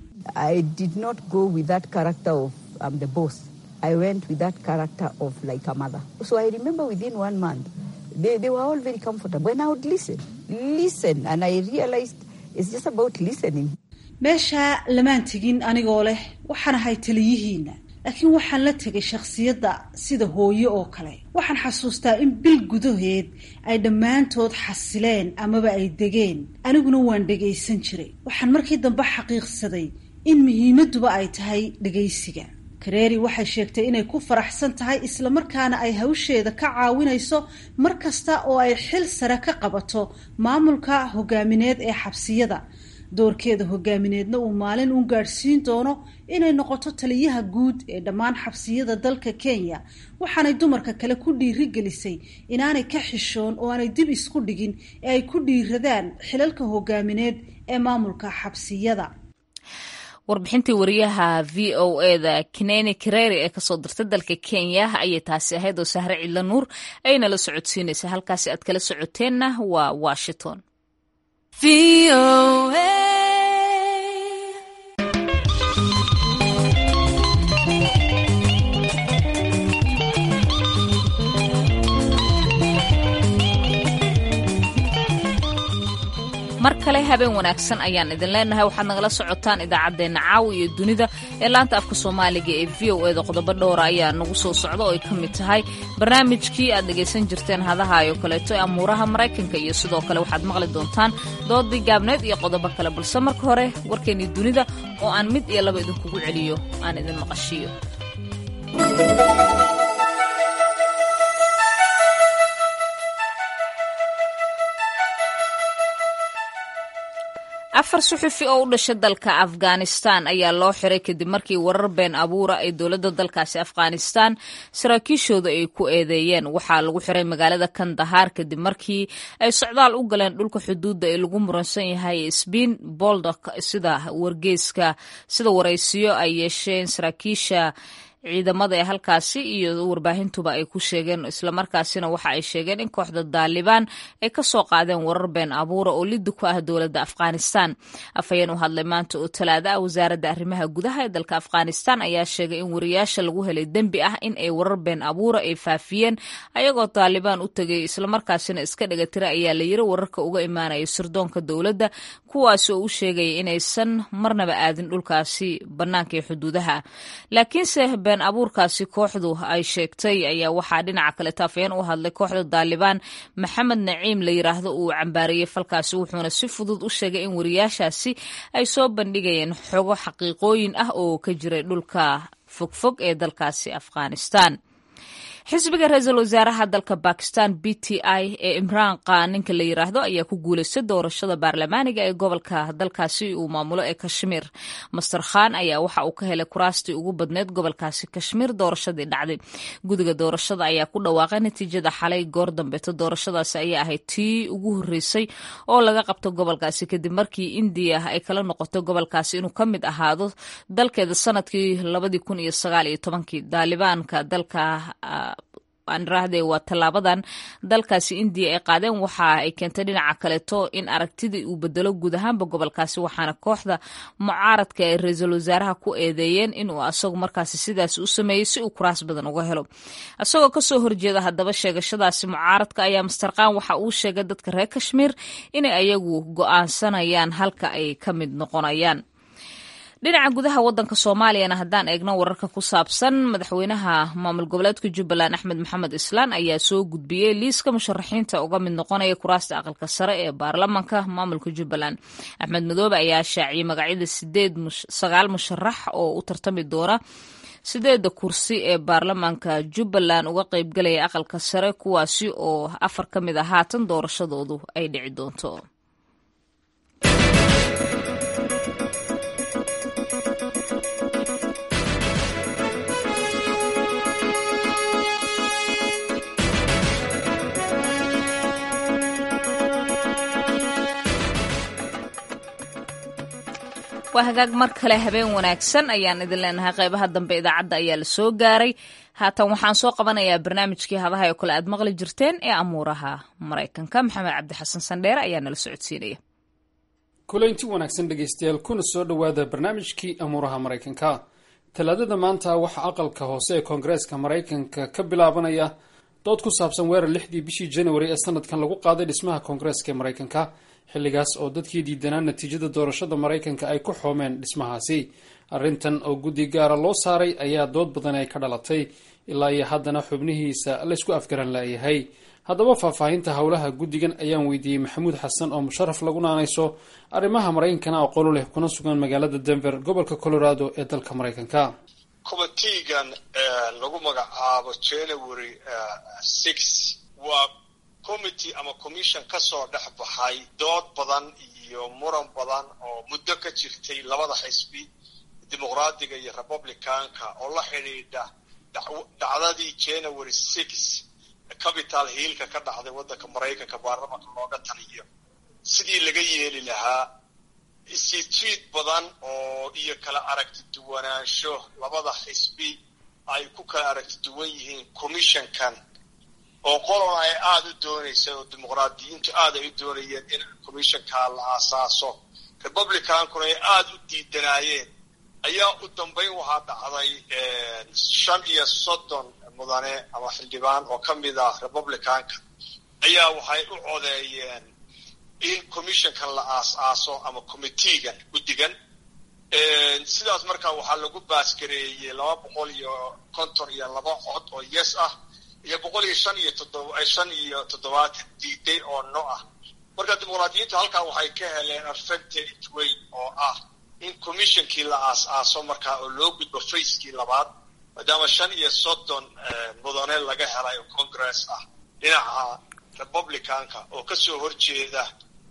They, they were all very comfortable. When I would listen, listen, and I realized it's just about listening.
meesha lamaan tegin anigoo leh waxaan ahay taliyihiina laakiin waxaan la tegay shakhsiyadda sida hooyo oo kale waxaan xasuustaa in bil gudaheed ay dhammaantood xasileen amaba ay degeen aniguna waan dhegaysan jiray waxaan markii dambe xaqiiqsaday in muhiimadduba ay tahay dhegaysiga kareeri waxay sheegtay inay ku faraxsan tahay islamarkaana ay hawsheeda ka caawinayso mar kasta oo ay xil sare ka qabato maamulka hogaamineed ee xabsiyada doorkeeda hogaamineedna uu maalin u gaadhsiin doono inay noqoto taliyaha guud ee dhammaan xabsiyada dalka kenya waxaanay dumarka kale ku dhiirigelisay inaanay ka xishoon oo aanay dib isku dhigin ee ay ku dhiiradaan xilalka hogaamineed ee maamulka xabsiyada
warbixintii wariyaha v o eda kineni kareri ee kasoo dirtay dalka kenya ayay taasi ahayd oo sahre cidla nuur ayna la socodsiinaysa halkaasi aad kala socoteenna waa washington mar kale habeen wanaagsan ayaan idin leenahay waxaad nagala socotaan idaacaddeenna caawa iyo dunida ee laanta afka soomaaliga ee v o eda qodobo dhowra ayaa nagu soo socda oo ay ka mid tahay barnaamijkii aad dhegaysan jirteen hadahayo kaleeto ee amuuraha maraykanka iyo sidoo kale waxaad maqli doontaan doodii gaabneed iyo qodobo kale balse marka hore warkeennii dunida oo aan mid iyo laba idinkugu celiyo aan idin maqashiiyo afar suxufi oo u dhashay dalka afghanistan ayaa loo xiray kadib markii warar been abuura ay dowladda dalkaasi afghanistan saraakiishooda ay ku eedeeyeen waxaa lagu xiray magaalada kandahaar kadib markii ay socdaal u galeen dhulka xuduudda ee lagu muransan yahay sbiin boldok sida wargeyska sida waraysiyo ay yeesheen saraakiisha ciidamada ee halkaasi iyo warbaahintuba ay ku sheegeen islamarkaasina waxa ay sheegeen in kooxda daalibaan ay ka soo qaadeen warar been abuura oo liddi ku ah dowladda afghanistan afhayeen u hadlay maanta oo talaada ah wasaaradda arrimaha gudaha ee dalka afghanistan ayaa sheegay in wariyaasha lagu helay dembi ah in ay warar been abuura ay faafiyeen ayagoo daalibaan u tegay islamarkaasina iska dhigatira ayaa la yiri wararka uga imaanaya sirdoonka dowladda kuwaasi oo u sheegaya inaysan marnaba aadin dhulkaasi bannaanka ee xuduudaha laakiinse been abuurkaasi kooxdu ay sheegtay ayaa waxaa dhinaca kale taafayeen u hadlay kooxda daalibaan maxamed naciim la yiraahdo uu cambaariyey falkaasi wuxuuna si fudud u sheegay in wariyaashaasi ay soo bandhigayeen xogo xaqiiqooyin ah oo ka jiray dhulka fogfog ee dalkaasi afghanistan xisbiga ra-iisul wasaaraha dalka bakistan b t i ee imraan khan ninka la yiraahdo ayaa ku guulaystay doorashada baarlamaaniga ee gobolka dalkaasi uu maamulo ee kashmiir master khan ayaa waxa uu ka helay kuraastii ugu badneyd gobolkaasi kashmiir doorashadii dhacday gudiga doorashada ayaa ku dhawaaqay natiijada xalay goor dambeeto doorashadaasi ayaa ahayd tii ugu horreysay oo laga qabto gobolkaasi kadib markii indiya ay kala noqoto gobolkaasi inuu ka mid ahaado dalkeeda sanadkii labadii kun iyo sagaal iyo tobankii daalibaanka dalka aaniraahde waa tallaabadan dalkaasi indiya ay qaadeen waxa ay keentay dhinaca kaleeto in aragtidii uu bedelo guud ahaanba gobolkaasi waxaana kooxda mucaaradka ee ra-iisul wasaaraha ku eedeeyeen inuu asagu markaasi sidaas u sameeyey si uu kuraas badan uga helo isagoo kasoo horjeeda haddaba sheegashadaasi mucaaradka ayaa mastarkaan waxa uu sheegay dadka reer kashmiir inay ayagu go-aansanayaan halka ay ka mid noqonayaan dhinaca gudaha wadanka soomaaliyana haddaan eegno wararka ku saabsan madaxweynaha maamul goboleedka jubbaland axmed maxamed islaan ayaa soo gudbiyey liiska musharaxiinta uga mid noqonaya kuraasta aqalka sare ee baarlamanka maamulka jubbaland axmed madoobe ayaa shaaciyey magacyada sideed sagaal musharax oo u tartami doona sideeda kursi ee baarlamaanka jubbaland uga qeybgalaya aqalka sare kuwaasi oo afar ka mid a haatan doorashadoodu ay dhici doonto waa hagaag mar kale habeen wanaagsan ayaan idin leenahay qeybaha dambe idaacadda ayaa la soo gaaray haatan waxaan soo qabanayaa barnaamijkii hadaha oo kale aad maqli jirteen ee amuuraha maraykanka maxamed cabdi xasan sandheere ayaa nala socodsiinaya
kuleynti wanaagsan dhegaystayaal kuna soo dhowaada barnaamijkii amuuraha maraykanka talaadada maanta waxaa aqalka hoose ee koongareeska maraykanka ka bilaabanaya dood ku saabsan weerar lixdii bishii januari ee sanadkan lagu qaaday dhismaha koongareeska ee maraykanka xilligaas oo dadkii diidanaa natiijada doorashada maraykanka ay ku xoomeen dhismahaasi arrintan oo guddi gaara loo saaray ayaa dood badan ay ka dhalatay ilaa iyo haddana xubnihiisa laysku afgaran laayahay haddaba faahfaahinta howlaha guddigan ayaan weydiiyey maxamuud xasan oo musharaf lagu naanayso arrimaha maraykankana aqoolo leh kuna sugan magaalada denver gobolka colorado ee dalka maraykanka
committeegan lagu magacaabo january six waa committee ama commission ka soo dhex baxay dood badan iyo muran badan oo muddo ka jirtay labada xisbi dimuqraadiga iyo republicanka oo la xidhiidha dhacdadii january six capital hiilka ka dhacday waddanka maraykanka baarlamanka looga taliyo sidii laga yeeli lahaa isjiid badan oo iyo kala aragti duwanaansho labada xisbi ay ku kala aragti duwan yihiin commissionkan oo qolona ay aada u doonaysay oo dimuqraadiyiintu aad ay u doonayeen in commissionkaa la aasaaso republicankuna ay aada u diidanaayeen ayaa u dambayn waxaa dhacday shan iyo soddon mudane ama xildhibaan oo ka mid ah republicanka ayaa waxay u codeeyeen in commissionkan la aas-aaso ama committeegan guddigan sidaas markaa waxaa lagu baasgareeyey laba boqol iyo konton iyo laba cod oo yes ah iyo boqol iyo shan iyo toddoba shan iyo toddobaatan diiday oo no ah marka dimuqraadiyiintu halkaa waxay ka heleen advantage weyn oo ah in commissionkii la aas-aaso markaa oo loo gudbo facekii labaad maadaama shan iyo soddon mudane laga helay oo congress ah dhinaca republicanka oo kasoo horjeeda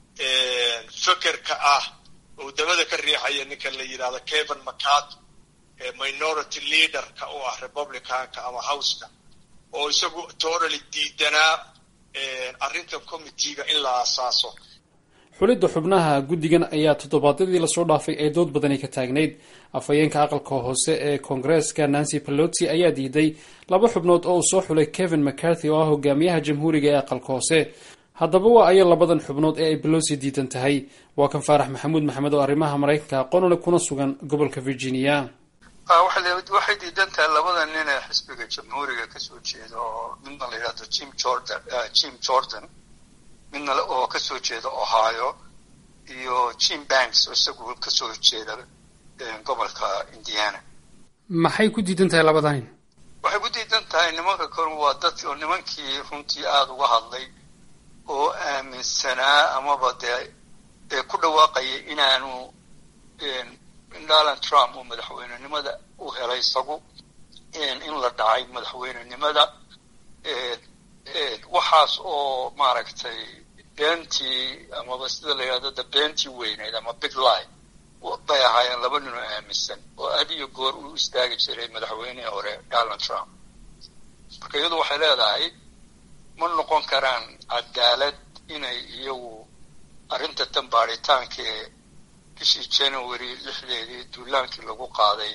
fekerka ah oo dabada ka riixaya ninka la yidhahdo kevin mccarty minority leaderka u ah republicanka ama houseka oo isagu totally diidanaa arrintan committeega in la aasaaso
xulidda xubnaha guddigan ayaa toddobaadyadii lasoo dhaafay ee dood badani ka taagnayd afhayeenka aqalka hoose ee koongareeska nancy pelosi ayaa diiday laba xubnood oo uu soo xulay kevin mccarthy oo ah hogaamiyaha jamhuuriga ee aqalka hoose haddaba waa ayo labadan xubnood ee ay belosi diidan tahay waa kan faarax maxamuud maxamed oo arrimaha maraykanka aqoonole kuna sugan gobolka virginia
waxay diidan tahay labada nin ee xisbiga jamhuuriga kasoo jeeda oo midna la yidhahdo jim jordan jim jordan midna oo kasoo jeeda ohio iyo jim banks oo isagu kasoo jeeda gobolka indiana
maxay ku diidan tahay labada nin
waxay ku diidan tahay nimanka kale waa dad oo nimankii runtii aada uga hadlay oo aaminsanaa amaba dee ee ku dhawaaqaya inaanu donald trump uu madaxweynenimada u helay isagu in la dhacay madaxweynenimada waxaas oo maaragtay beentii amaba sida la yidhahdo da beentii weyneyd ama big line bay ahaayeen laba nin oo aaminsan oo had iyo goor uu istaagi jiray madaxweynihii hore donald trump marka iyadu waxay leedahay ma noqon karaan cadaalad inay iyagu arrinta tan baadhitaankee bishii january lixdeedii duulaankii lagu qaaday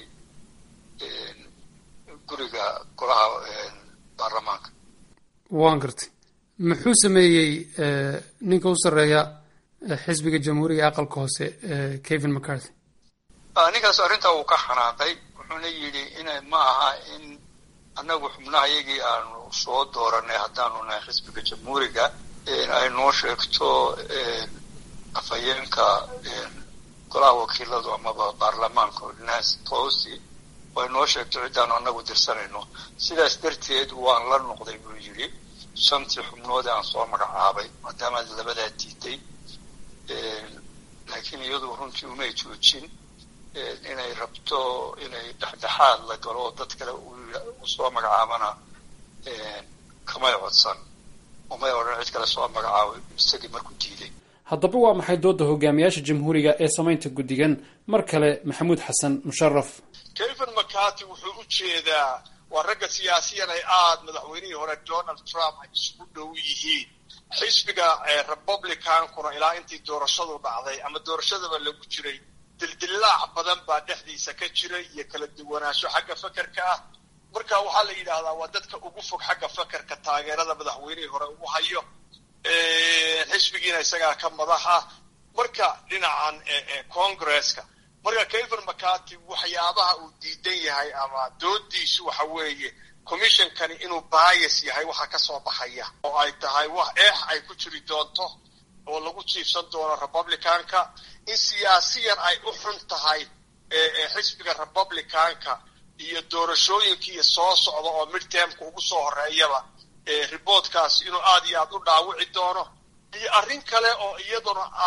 guriga golaha baarlamaanka
waan gartay muxuu sameeyey ninka u sarreeya xisbiga jamhuuriga aqalka hoose kevin mccarthy
ninkaas arrintaa uu ka xanaaqay wuxuuna yidhi ina ma aha in annagu xubnaha iyagii aanu soo dooranay haddaanu nahay xisbiga jamhuuriga ay noo sheegto afhayeenka golaha wakiiladu amaba baarlamaanka nancy pelosi way noo sheegto ciddaanu annagu dirsanayno sidaas darteed waan la noqday buu yidhi shantii xubnood aan soo magacaabay maadaamaad labadaa diiday laakiin iyadu runtii umay joojin inay rabto inay dhexdhexaad la galo oo dad kale u soo magacaabana kamay codsan umay odhan cid kale soo magacaabay isagii markuu diiday
haddaba waa maxay doodda hogaamiyaasha jamhuuriga ee samaynta guddigan mar kale maxamuud xasan musharaf
kevin mccarty wuxuu u jeedaa waa ragga siyaasiyan ay aada madaxweynihii hore donald trump ay isugu dhow yihiin xisbiga republicankuna ilaa intii doorashadu dhacday ama doorashadaba lagu jiray dildillaac badan baa dhexdiisa ka jiray iyo kala duwanaansho xagga fekerka ah marka waxaa la yidhaahdaa waa dadka ugu fog xagga fekerka taageerada madaxweynihii hore ugu hayo xisbigiina isagaa ka madax ah marka dhinacan congresska marka kevin mccarty waxyaabaha uu diidan yahay ama doodiisu waxa weeye commissionkani inuu bias yahay waxa ka soo baxaya oo ay tahay wax eex ay ku jiri doonto oo lagu jiifsan doono republicanka in siyaasiyan ay u xun tahay xisbiga republicanka iyo doorashooyinkiiyo soo socda oo midtermka ugu soo horeeyaba riboodkaasi inuu aada iyo aada u dhaawici doono iyo arrin kale oo iyaduna ah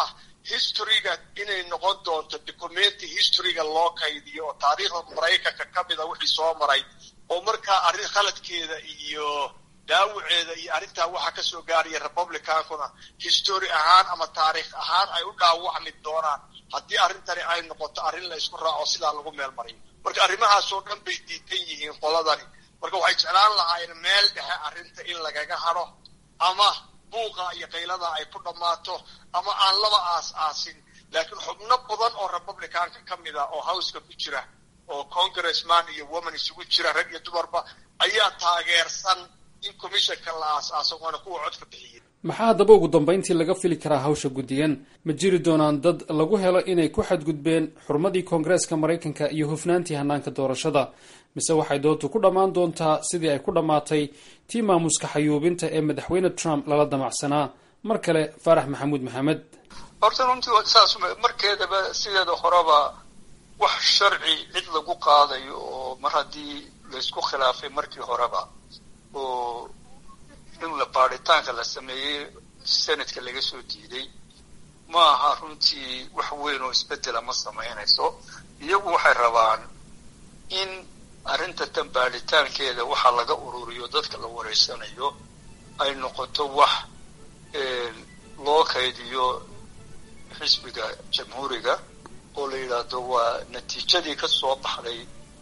historyga inay noqon doonto documenti historyga loo kaydiyo oo taariikhda maraykanka ka mida wixii soo maray oo markaa arrin khaladkeeda iyo dhaawaceeda iyo arrintaa waxaa ka soo gaaraya republicankuna history ahaan ama taariikh ahaan ay u dhaawacmi doonaan haddii arrintani ay noqoto arrin la isku raaco sidaa lagu meel mariyo marka arrimahaasoo dhan bay diidan yihiin qoladani marka waxay jeclaan lahaayeen meel dhexe arrinta in lagaga hadho ama buuqa iyo qaylada ay ku dhammaato ama aan laba aas aasin laakiin xubno badan oo republicanka ka mid a oo howska ku jira oo congressman iyo woman isugu jira rag iyo dumarba ayaa taageersan in commissionka la aas-aaso waana kuwa codka bixiyey
maxaa haddaba ugu dambayntii laga fili karaa hawsha guddigan ma jiri doonaan dad lagu helo inay ku xadgudbeen xurmadii koongareeska maraykanka iyo hufnaantii hanaanka doorashada mise waxay doontu ku dhammaan doontaa sidii ay ku dhammaatay tii maamuska xayuubinta ee madaxweyne trump lala damacsanaa mar kale faarax maxamuud maxamed
horta runtii saas markeedaba sideeda horeba wax sharci cid lagu qaadayo oo mar haddii laysku khilaafay markii horeba oo in la baaritaanka la sameeyey senatka laga soo diiday ma aha runtii wax weyn oo isbedela ma samaynayso iyagu waxay rabaan in arrinta tan baaritaankeeda waxa laga ururiyo dadka la wareysanayo ay noqoto wax loo kaydiyo xisbiga jamhuuriga oo la yidhaahdo waa natiijadii ka soo baxday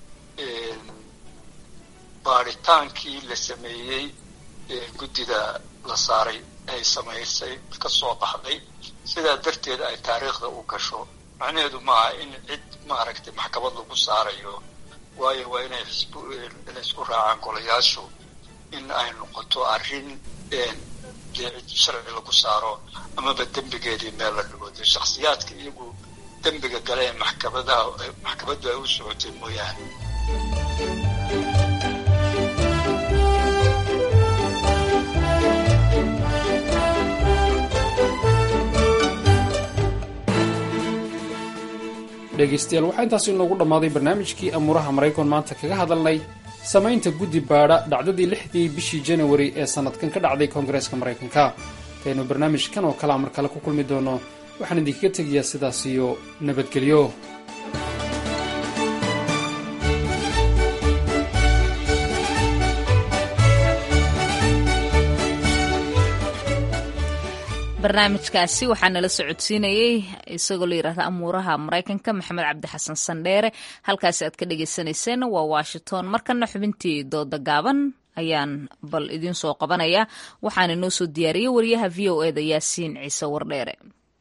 baaritaankii la sameeyey guddida la saaray ay samaysay ka soo baxday sidaa darteed ay taariikhda u gasho macnaheedu maaha in cid maaragtay maxkamad lagu saarayo waayo waa inay xisb inay isku raacaan golayaashu in ay noqoto arrin dee cid sharci lagu saaro amaba dembigeedii meel la dhigo dee shakhsiyaadka iyagu dembiga gale ee maxkamadaha maxkamaddu ay u socotay mooyaane
dhegaystayaal waxaa intaasi inoogu dhammaaday barnaamijkii amuuraha maraykan maanta kaga hadalnay samaynta guddi baadha dhacdadii lixdii bishii janawari ee sannadkan ka dhacday koongareeska maraykanka intaynu barnaamijkan oo kalea mar kale ku kulmi doono waxaan idinkaga tegayaa sidaas iyo nabadgelyo
barnaamijkaasi waxaa nala socodsiinayey isagoo la yidhahda amuuraha maraykanka maxamed cabdi xasan sandheere halkaasi aad ka dhagaysanayseen waa washington markana xubintii dooda gaaban ayaan bal idiin soo qabanaya waxaana inoo soo diyaariyey wariyaha v o eda yaasiin ciise wardheere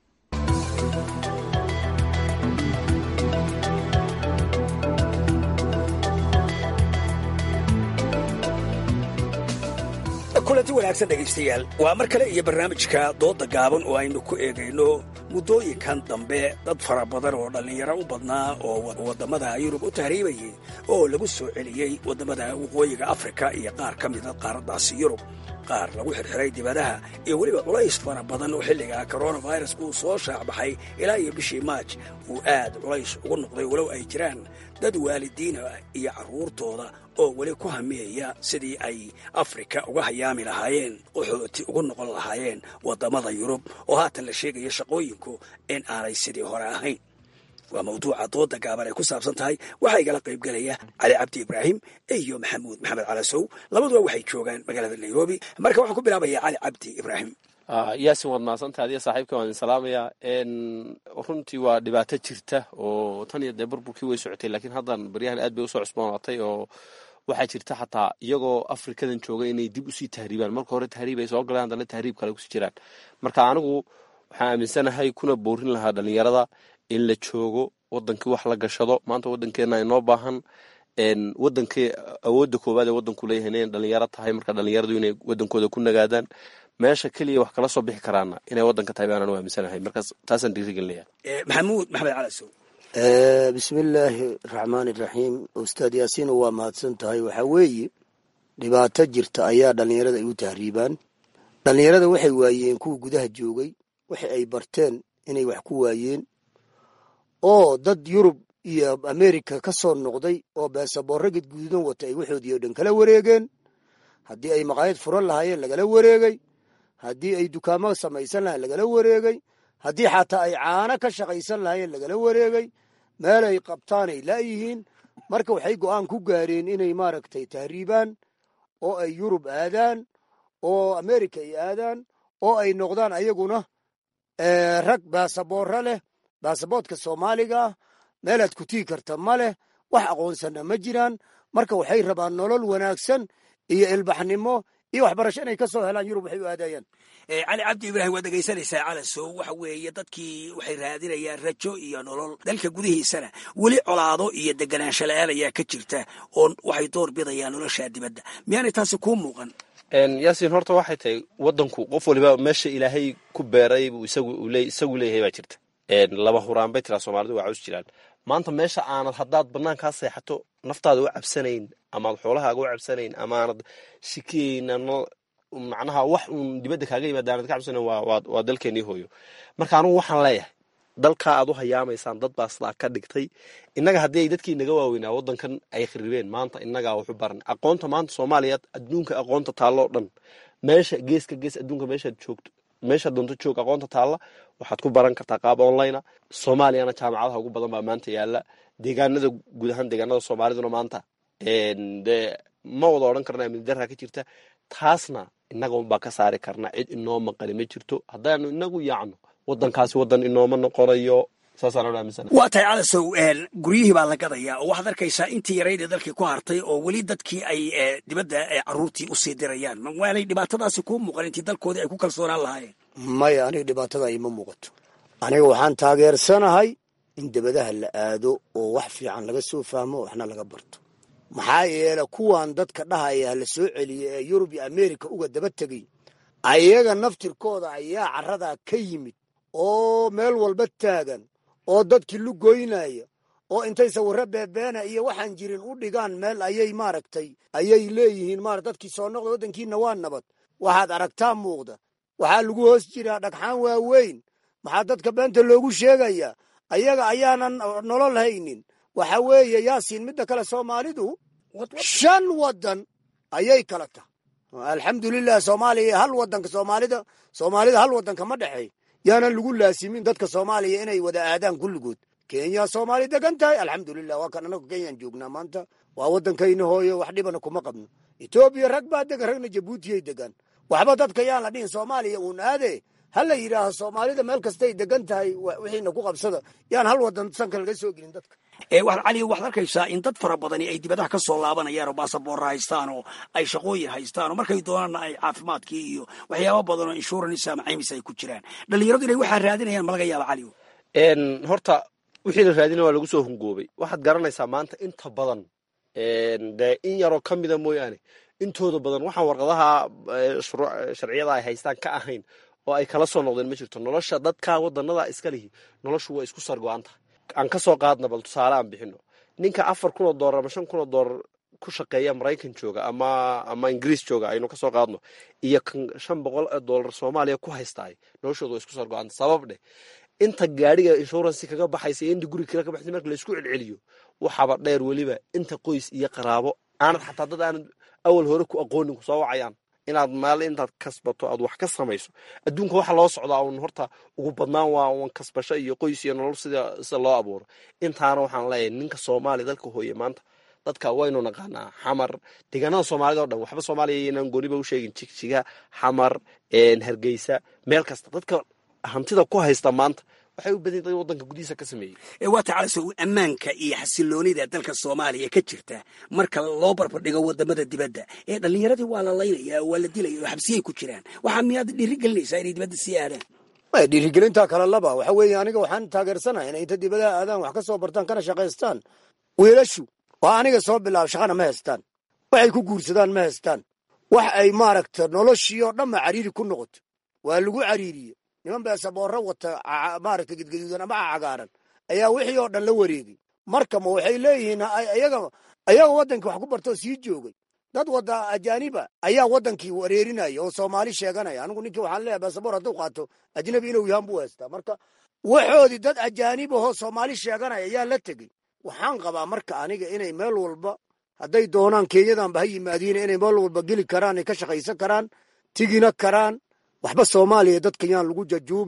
kulanti wanaagsan dhegaystayaal waa mar kale iyo barnaamijka doodda gaaban oo aynu ku eegayno muddooyinkan dambe dad fara badan oo dhallinyaro u badnaa oo waddamada yurub u tahriibayay oo lagu soo celiyey waddamada waqooyiga afrika iyo qaar ka mida qaaraddaasi yurub qaar lagu xirxiray dibadaha iyo weliba culays fara badan oo xilliga koronavirus uu soo shaacbaxay ilaa iyo bishii maaj uu aad culays ugu noqday walow ay jiraan dad waalidiina iyo carruurtooda oo weli ku hamiyaya sidii ay afrika uga hayaami lahaayeen qaxooti ugu noqon lahaayeen waddamada yurub oo haatan la sheegaya shaqooyinku in aanay sidii hore ahayn waa mawduuca dooda gaaban ay ku saabsan tahay waxaa igala qaybgelaya cali cabdi ibraahim iyo maxamuud maxamed calasow labaduba waxay joogaan magaalada nairobi marka waxaan ku bilaabaya cali cabdi ibraahim
yaasin waad mahadsantaha adiga saaxiibka waan idin salaamayaa runtii waa dhibaato jirta oo tan iyo dee burburkii way socotay laakiin haddan baryahan aad bay usoo cusboonaatay oo waxaa jirta xataa iyagoo afrikadan jooga inay dib usii tahriibaan marka hore tahriib ay soo galeen haddana tahriib kale kusii jiraan marka anigu waxaan aaminsanahay kuna boorin lahaa dhalinyarada in la joogo wadankii wax la gashado maanta wadankeena inoo baahan wadankii awoodda koowaad ee wadanku leeyahay inay dhalinyaro tahay marka dhalinyaradu inay wadankooda ku nagaadaan meesha keliya wax kala soo bixi karaana inay wadanka tahay baan aaminsanahay markaas taasaan dhiirigelinaya
maxamuud maxamed calasow
bismillaahi raxmaan iraxiim ustaad yaasiino waa mahadsan tahay waxaa weeye dhibaato jirta ayaa dhallinyarada ay u tahriibaan dhallinyarada waxay waayeen kuwa gudaha joogay waxa ay barteen inay wax ku waayeen oo dad yurub iyo amerika ka soo noqday oo beesaboorro gadgududan wata ay waxoodii oo dhan kala wareegeen haddii ay maqaayad furan lahaayeen lagala wareegay haddii ay dukaamo samaysan lahayen lagala wareegay haddii xataa ay caano ka shaqaysan lahaayeen lagala wareegay meelay qabtaanay laayihiin marka waxay go'aan ku gaareen inay maaragtay tahriibaan oo ay yurub aadaan oo amerika ay aadaan oo ay noqdaan ayaguna rag baasaboorra leh baasaboodka soomaaliga ah meelaad ku tigi karta ma leh wax aqoonsanna ma jiraan marka waxay rabaan nolol wanaagsan iyo ilbaxnimo iyo waxbarasho inay ka soo helaan yurub waxay u aadayaan
cali cabdi ibraahim waad dhegaysanaysaa calasow waxa weeye dadkii waxay raadinayaan rajo iyo nolol dalka gudihiisana weli colaado iyo deganaansho la-aan ayaa ka jirta oo waxay door bidayaan nolosha dibadda miyaanay taasi kuu muuqan
yaasiin horta waxay tahay wadanku qof waliba meesha ilaahay ku beeray buu isagu isagu leeyahay baa jirta laba huraan bay tiraa soomaalidu waa caws jiraan maanta meesha aanad haddaad banaankaa seexato naftaada u cabsanayn amaad xoolahaaga u cabsanayn amaanad shikeyn macnaha wax uun dibadda kaaga yimaada aanad ka cabsanayn waa dalkeenii hooyo marka anugu waxaan leeyahay dalkaa aad u hayaamaysaan dad baa sidaa ka dhigtay innaga haddii ay dadkii naga waaweynaa waddankan ay kharibeen maanta innagaa waxu baran aqoonta maanta soomaaliya adduunka aqoonta taalloo dhan meesha geeska gees adduunka meeshaad joogto meeshaad doonto joog aqoonta taalla waxaad ku baran kartaa qaab online soomaaliyana jaamacadaha ugu badan baa maanta yaala deegaanada guud ahaan deegaanada soomaaliduna maanta dee ma wada odhan karna amni darraa ka jirta taasna innaga unbaa ka saari karna cid inoo maqani ma jirto haddaanu inagu yaacno wadankaasi wadan inooma noqonayo saasaan aaminsan
waa tahay calasow guryihii baa la gadayaa oo waxaad arkaysaa intii yaraydee dalkii ku hartay oo weli dadkii ay dibadda caruurtii usii dirayaan waanay dhibaatadaasi kuu muuqan intii dalkoodii ay ku kalsoonaan lahaayeen
maya aniga dhibaatada ima muuqato aniga waxaan taageersanahay in dibadaha la aado oo wax fiican laga soo fahmo waxna laga barto maxaa yeele kuwan dadka dhahaya la soo celiya ee yurub iyo amerika uga daba tegay ayaga naftirkooda ayaa caradaa ka yimid oo meel walba taagan oo dadkii lugoynaya oo intay sawirro beebeena iyo waxaan jirin u dhigaan meel ayay maaragtay ayay leeyihiin maara dadkii soo noqda waddankiina waa nabad waxaad aragtaa muuqda waxaa lagu hoos jiraa dhagxaan waaweyn maxaa dadka beenta loogu sheegayaa ayaga ayaanan nolol haynin waxa weeye yaasiin midda kale soomaalidu shan waddan ayay kala tahay alxamdulilah soomaaliya hal wadanka soomaalida soomaalida hal wadanka ma dhexeey yaanan lagu laasimin dadka soomaaliya inay wada aadaan kulligood kenya soomaali degan tahay alxamdulilah waa kan anagu kenyaan joognaa maanta waa waddankayna hooyo wax dhibana kuma qabno etoobiya rag baa degan ragna jabuutiyay degan waxba dadka yaan la dhihin soomaaliya uun aade ha la yidhaaho soomaalida meel kastay degan tahay wixiina ku qabsada yaan hal wadan sanka laga soo gelin dadka
cali waxaad arkaysaa in dad fara badani ay dibadaha ka soo laabanayaan oo baasaboorra haystaan oo ay shaqooyin haystaan oo markay doonaanna ay caafimaadkii iyo waxyaaba badan oo insurance ama caymis ay ku jiraan dhalinyaradu inay waxaa raadinayaan ma laga yaaba cali
horta wixii la raadina waa lagu soo hungoobay waxaad garanaysaa maanta inta badan dee in yaroo ka mida mooyaane intooda badan waxaan warqadaha sharciyada ay haystaan ka ahayn oo ay kala soo noqdeen ma jirto nolosha dadka wadanada iska lihi noloshu waa isku sargo-anta aan ka soo qaadna bal tusaale aan bixino ninka afar kun oo doolar ama shan kun oo doolar ku shaqeeya maraykan jooga ama ama ingiriis jooga aynu kasoo qaadno iyo kan shan boqol oo doolar soomaaliya ku haystaay noloshooda waa isku sargo-anta sabab dheh inta gaadhiga insurance kaga baxaysa iyo inta guri kale ka baxaysa marka laysku celceliyo waxaaba dheer weliba inta qoys iyo qaraabo aanad xataa dad aanad awal hore ku aqoonin kusoo wacayaan inaad maal intaad kasbato aad wax ka samayso adduunka waxa loo socdaa un horta ugu badnaan waa un kasbasho iyo qoys iyo nolol sida sida loo abuuro intaana waxaan leeyahay ninka soomaaliya dalka hooye maanta dadka waynu naqaanaa xamar deegaanada soomaalida o dhan waxba soomaaliya inaan gooniba u sheegin jigjiga xamar hargeysa meel kasta dadka hantida ku haysta maanta waxay u badan dad wadanka gudihiisa ka sameeyey
waa tacalaso ammaanka iyo xasiloonida dalka soomaaliya ka jirta marka loo barbardhigo wadamada dibadda ee dhallinyaradii waa la laynaya waa la dilaya oo xabsiyay ku jiraan waxaa miyaad dhiiri gelinaysaa inay dibadda sii aadaan
maya dhiirigelintaa kale laba waxa weeye aniga waxaan taageersanahay inay inta dibadaha aadaan wax ka soo bartaan kana shaqaystaan wiilashu waa aniga soo bilaab shaqana ma haystaan waxay ku guursadaan ma haystaan wax ay maaragta noloshii oo dhanba cariiri ku noqoto waa lagu cariiriye niman beesaboorro wata maaragta gedgaduudan ama cagaaran ayaa wixii oo dhan la wareegay marka ma waxay leeyihiin ayaga ayaga waddankii wax ku bartoo sii joogay dad wada ajaaniba ayaa waddankii wareerinaya oo soomaali sheeganaya anigu ninkii waxaan leeyahay beesaboor hadduu qaato ajnabi inuu yahan buu haystaa marka waxoodii dad ajaanib ahoo soomaali sheeganaya ayaa la tegey waxaan qabaa marka aniga inay meel walba hadday doonaan kenyadanba ha yimaadiin inay meel walba geli karaan ay ka shaqaysan karaan tigina karaan waxba soomaaliya dadka yaan lagu jajuubin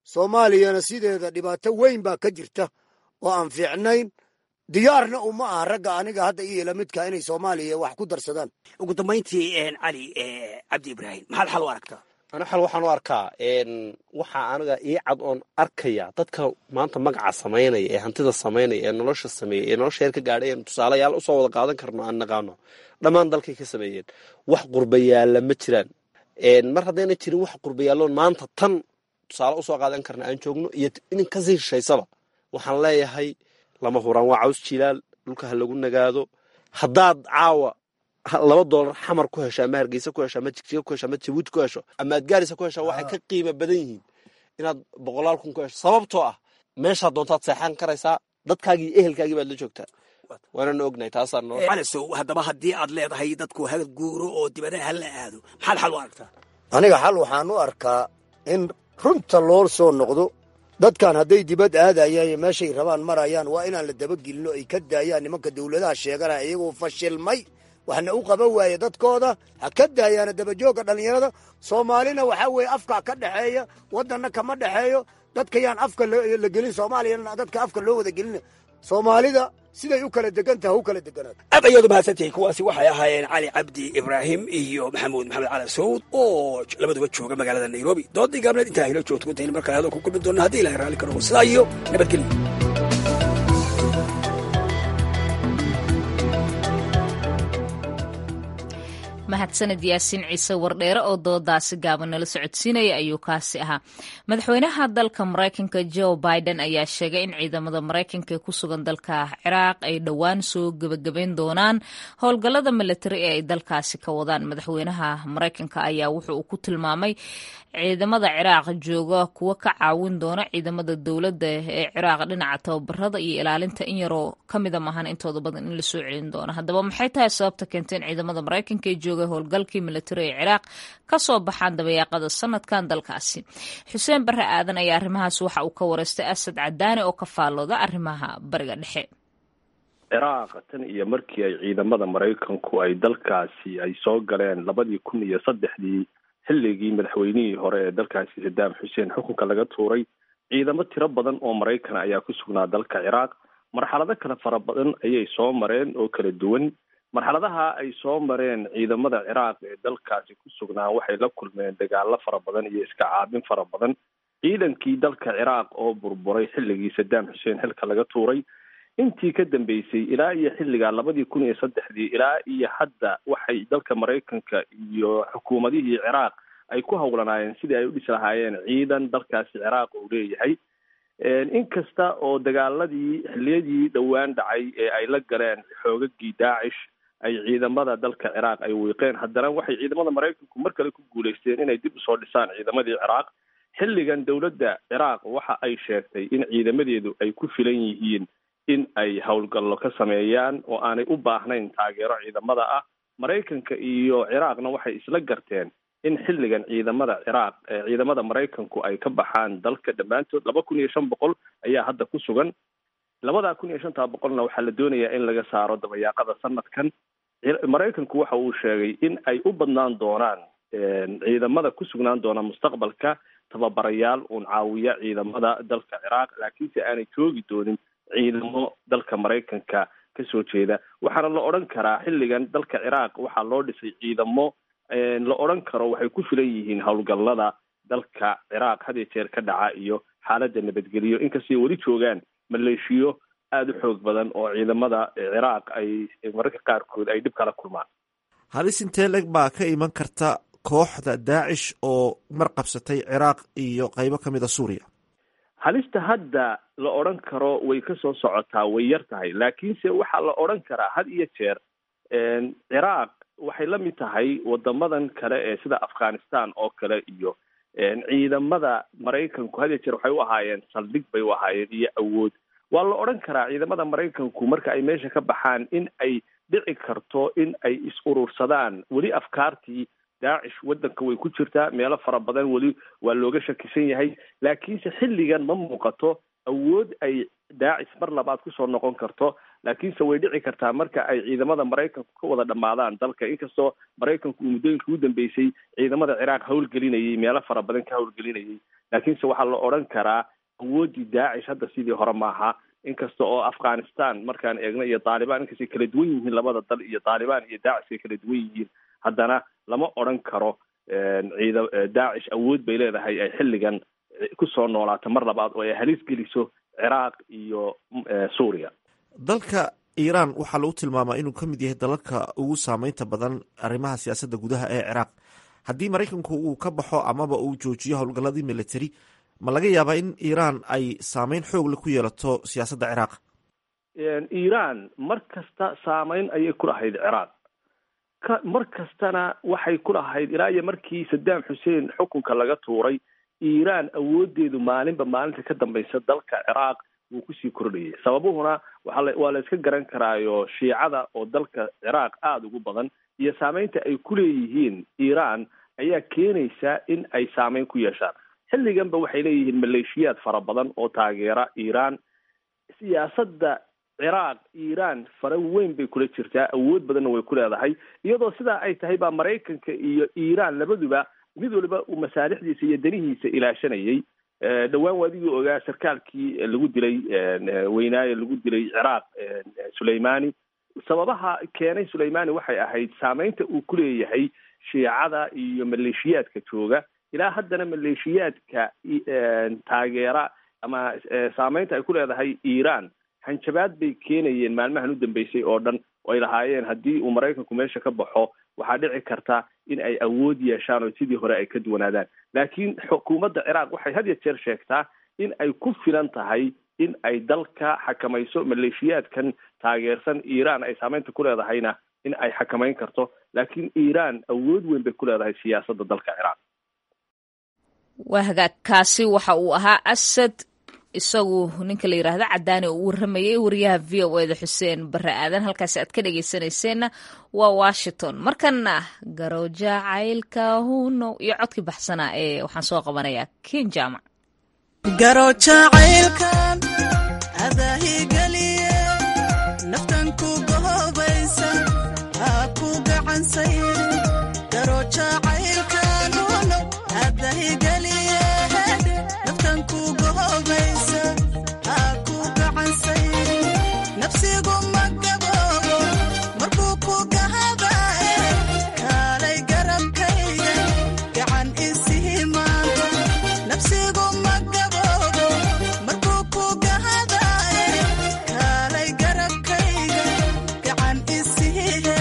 soomaaliyana sideeda dhibaato weyn baa ka jirta oo aan fiicnayn diyaarna uma aha ragga aniga hadda iyo lamidka inay soomaaliya wax ku darsadaan
ugu dambayntii cali cabdi ibraahim maxaad xal u aragtaa
ana xal waxaan u arkaa waxaa aniga ii cad oon arkaya dadka maanta magaca samaynaya ee hantida samaynaya ee nolosha sameeya ee nolosha heer ka gaadhay eenu tusaalayaal usoo wada qaadan karno aan naqaano dhammaan dalkay ka sameeyeen wax qurbayaalla ma jiraan mar haddayna jirin wax qurbayaalloon maanta tan tusaale usoo qaadan karna aan joogno iyo inin kasii shishaysaba waxaan leeyahay lama huraan waa caws jilaal dhulka ha lagu nagaado haddaad caawa laba doolar xamar ku hesho ama hargeysa ku hesho ama jigjiga ku hesho ama jabuuti ku hesho ama adgaarisa ku hesho waxay ka qiimo badan yihiin inaad boqolaal kun ku hesho sababtoo ah meeshaa doontaad seexan karaysaa dadkaagii iyo ehelkaagii baad la joogtaa waanana ognahay taasaa noo
calisow haddaba haddii aad leedahay dadku ha guuro oo dibadaha ha la aado maxaad xal u aragtaa
aniga xal waxaan u arkaa in runta loo soo noqdo dadkan hadday dibad aadayaan iyo meeshay rabaan marayaan waa inaan la dabagelino ay ka daayaan nimanka dawladaha sheeganaya iyagoo fashilmay waxna u qaban waaye dadkooda ha ka daayaana dabajoogga dhallinyarada soomaalina waxaa weeye afkaa ka dhexeeya waddanna kama dhexeeyo dadkayaan afka la gelin soomaaliyana dadka afka loo wada gelina soomaalida siday u kala degan taha u kala deganaato
aad ayaad umahadsantihiin kuwaasi waxay ahaayeen cali cabdi ibraahim iyo maxamuud maxamed cali sawd oo labaduba jooga magaalada nairobi doodii gaabneed intaa hilo joogto intayna markale hadal ku kulmi doona haddii ilahay raalli karo sidaa iyo nabadgelyo
mahadsaned yaasiin ciise wardheere oo doodaasi gaaban nala socodsiinaya ayuu kaasi ahaa madaxweynaha dalka maraykanka joe biden ayaa sheegay in ciidamada maraykanka ee ku sugan dalka ciraaq ay dhowaan soo gebagabayn doonaan howlgallada militari ee ay dalkaasi ka wadaan madaxweynaha maraykanka ayaa wuxuu uu ku tilmaamay ciidamada ciraaq jooga kuwa ka caawin doona ciidamada dowladda ee ciraaq dhinaca tababarada iyo ilaalinta in yaroo kamida maahan intooda badan in lasoo celin doono haddaba maxay tahay sababta keentay in ciidamada maraykanka ee jooga howlgalkii militari ee ciraaq kasoo baxaan dabayaaqada sanadkan dalkaasi xuseen bare aadan ayaa arrimahaas waxa uu ka wareystay asad cadaani oo ka faallooda arrimaha bariga dhexe
ciraaq tan iyo markii ay ciidamada maraykanku ay dalkaasi ay soo galeen labadii kun iyo saddexdii xilligii madaxweynihii hore ee dalkaasi sadaam xuseen xukunka laga tuuray ciidamo tiro badan oo maraykan ayaa ku sugnaa dalka ciraaq marxalado kale fara badan ayay soo mareen oo kala duwan marxaladaha ay soo mareen ciidamada ciraaq ee dalkaasi ku sugnaa waxay la kulmeen dagaalo fara badan iyo iska caabin fara badan ciidankii dalka ciraaq oo burburay xilligii sadaam xuseen xilka laga tuuray intii ka dambeysay ilaa iyo xilligaa labadii kun iyo saddexdii ilaa iyo hadda waxay dalka maraykanka iyo xukuumadihii ciraaq ay ku howlanaayeen sidii ay u dhisi lahaayeen ciidan dalkaasi ciraaq uu leeyahay inkasta oo dagaaladii xilliyadii dhowaan dhacay ee ay la galeen xoogagii daacish ay ciidamada dalka ciraaq ay wiiqeen haddana waxay ciidamada maraykanku mar kale ku guuleysteen inay dib usoo dhisaan ciidamadii ciraaq xilligan dowladda ciraaq waxa ay sheegtay in ciidamadeedu ay ku filan yihiin in ay howlgallo ka sameeyaan oo aanay u baahnayn taageero ciidamada ah maraykanka iyo ciraaqna waxay isla garteen in xilligan ciidamada ciraaq ciidamada maraykanku ay ka baxaan dalka dhammaantood laba kun iyo shan boqol ayaa hadda ku sugan labada kun iyo shantaa boqolna waxaa la doonayaa in laga saaro dabayaaqada sanadkan maraykanku waxa uu sheegay in ay u badnaan doonaan ciidamada ku sugnaan doona mustaqbalka tababarayaal uun caawiya ciidamada dalka ciraaq laakiinse aanay joogi doonin ciidamo dalka maraykanka kasoo jeeda waxaana la odhan karaa xilligan dalka ciraaq waxaa loo dhisay ciidamo la odhan karo waxay ku filan yihiin howlgallada dalka ciraaq had iyo jeer ka dhaca iyo xaaladda nabadgeliyo inkastay weli joogaan maleeshiyo aada u xoog badan oo ciidamada ciraaq ay mararka qaarkood ay dhib kala kulmaan
halis intee leg baa ka iman karta kooxda daacish oo mar qabsatay ciraaq iyo qaybo ka mid a suuriya
halista hadda la odhan karo way ka soo socotaa way yar tahay laakiinse waxaa la odhan karaa had iyo jeer ciraaq waxay la mid tahay wadamadan kale ee sida afghanistan oo kale iyo ciidamada maraykanku had iyo jeer waxay u ahaayeen saldhig bay u ahaayeen iyo awood waa la odhan karaa ciidamada maraykanku marka ay meesha ka baxaan in ay dhici karto in ay is urursadaan weli afkaartii daacish waddanka way ku jirtaa meelo fara badan weli waa looga shakisan yahay laakiinse xilligan ma muuqato awood ay daacish mar labaad kusoo noqon karto laakiinse way dhici kartaa marka ay ciidamada maraykanku ka wada dhammaadaan dalka inkastoo maraykanku uu muddooyinka ugu dambeysay ciidamada ciraaq howlgelinayay meelo fara badan ka howlgelinayay laakiinse waxaa la odhan karaa awooddii daacish hadda sidii hore maaha inkasta oo afghanistan markaan eegno iyo taalibaan inkastay kala duwan yihiin labada dal iyo taalibaan iyo daacish ay kala duwan yihiin haddana lama odhan karo ciida daacish awood bay leedahay ay xilligan kusoo noolaato mar labaad oo ay halis geliso ciraaq iyo suuriya
dalka iiraan waxaa lagu tilmaamaa inuu ka mid yahay dalalka ugu saameynta badan arrimaha siyaasadda gudaha ee ciraaq haddii maraykanku uu ka baxo amaba uu joojiyo howlgalladii military ma laga yaabaa in iiraan ay saameyn xoogle ku yeelato siyaasadda ciraaq
iiraan mar kasta saameyn ayay ku lahayd ciraaq ka mar kastana waxay ku lahayd ilaa iyo markii saddam xuseen xukunka laga tuuray iiraan awoodeedu maalinba maalinta ka dambaysa dalka ciraaq wuu kusii kordhayay sababuhuna waaa waa la iska garan karaayo shiicada oo dalka ciraaq aada ugu badan iyo saameynta ay ku leeyihiin iiraan ayaa keenaysa in ay saameyn ku yeeshaan xilliganba waxay leeyihiin maleeshiyaad fara badan oo taageera iiraan siyaasadda ciraaq iiraan fara weyn bay kula jirtaa awood badanna way ku leedahay iyadoo sidaa ay tahay baa maraykanka iyo iiraan labaduba mid waliba uu masaalixdiisa iyo danihiisa ilaashanayay dhowaan waadigii ogaa sarkaalkii lagu dilay weynaaye lagu dilay ciraaq suleimani sababaha keenay suleimani waxay ahayd saameynta uu ku leeyahay shiicada iyo maleeshiyaadka jooga ilaa haddana maleeshiyaadka taageera ama saameynta ay ku leedahay iiraan hanjabaad bay keenayeen maalmahan u dambeysay oo dhan oo ay lahaayeen haddii uu maraykanku meesha ka baxo waxaa dhici karta in ay awood yeeshaan oo sidii hore ay ka duwanaadaan laakiin xukuumadda ciraaq waxay had ya jeer sheegtaa in ay ku filan tahay in ay dalka xakamayso maleeshiyaadkan taageersan iiraan ay saameynta ku leedahayna in ay xakamayn karto laakiin iiraan awood weyn bay ku leedahay siyaasadda dalka ciraaq
waa hagaag kaasi waxa uu ahaa asad isagu ninka la yidhaahdo cadaani oo u warramayay wariyaha v o eda xuseen barre aadan halkaasi aad ka dhegaysanayseena waa washington markana garooja caylka huno iyo codkii baxsanaa ee waxaan soo qabanayaa ken jaamac
garojacaylkan adaahigeliye naftan ku gohobaysa haa ku gacansay garojacaylkan huno adahigeliye naftan ku gohobaysa haa ku gacansay nafsigu ma gaboobo markuu ku gahadae kaalay garabkayga gacan isihi maanta nafsigu ma gaboobo markuu ku gahadae kaalay garabkayga gacan isihihe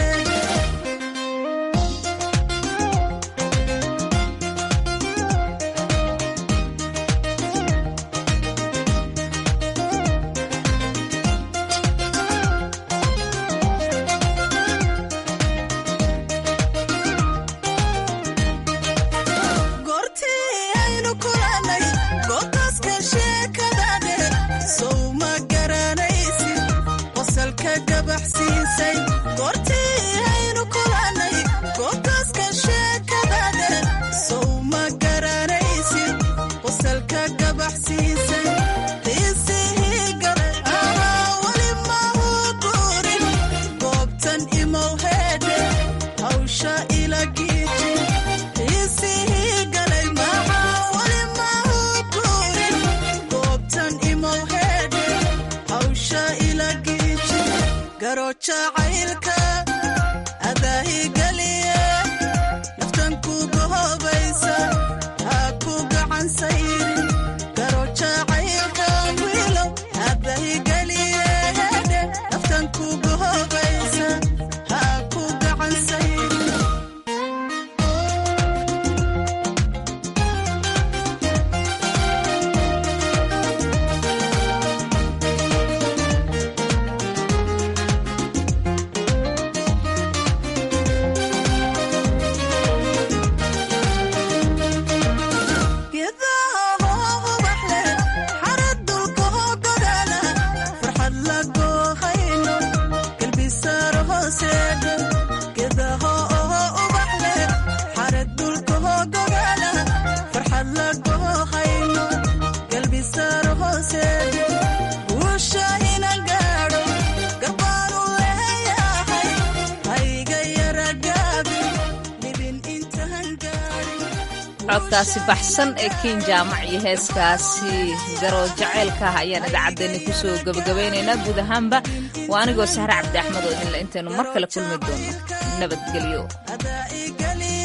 goortii aynu kulannay goobtaaska sheekadane sow ma garanaysid qosalka gabaxsiisay goortii aynu kulannay goobtaaska sheekadane sow ma garanaysid qosalka gabaxsiisay qiisihii galay ahaa weli mahu guurin goobtan imow heedhe hawsha ila giiji qiisihii galay maxaa weli mahu guurin goobtan imow heedhe hawsha ila giiji garojacaylka adaahigeliye naftan ku gohobaysa haa ku gacansayrin garojacaylkan wiilow adaahigeliye hedhe naftan ku gohobaysa haa ku gacansayrin
codkaasi baxsan ee kiin jaamac iyo heeskaasi garo jaceylka ah ayaan idaacaddeenna kusoo gebagabaynaynaa guud ahaanba waa anigoo sahre cabdi axmed oo idinle intaynu mar kale kulmi doono nabadgelyo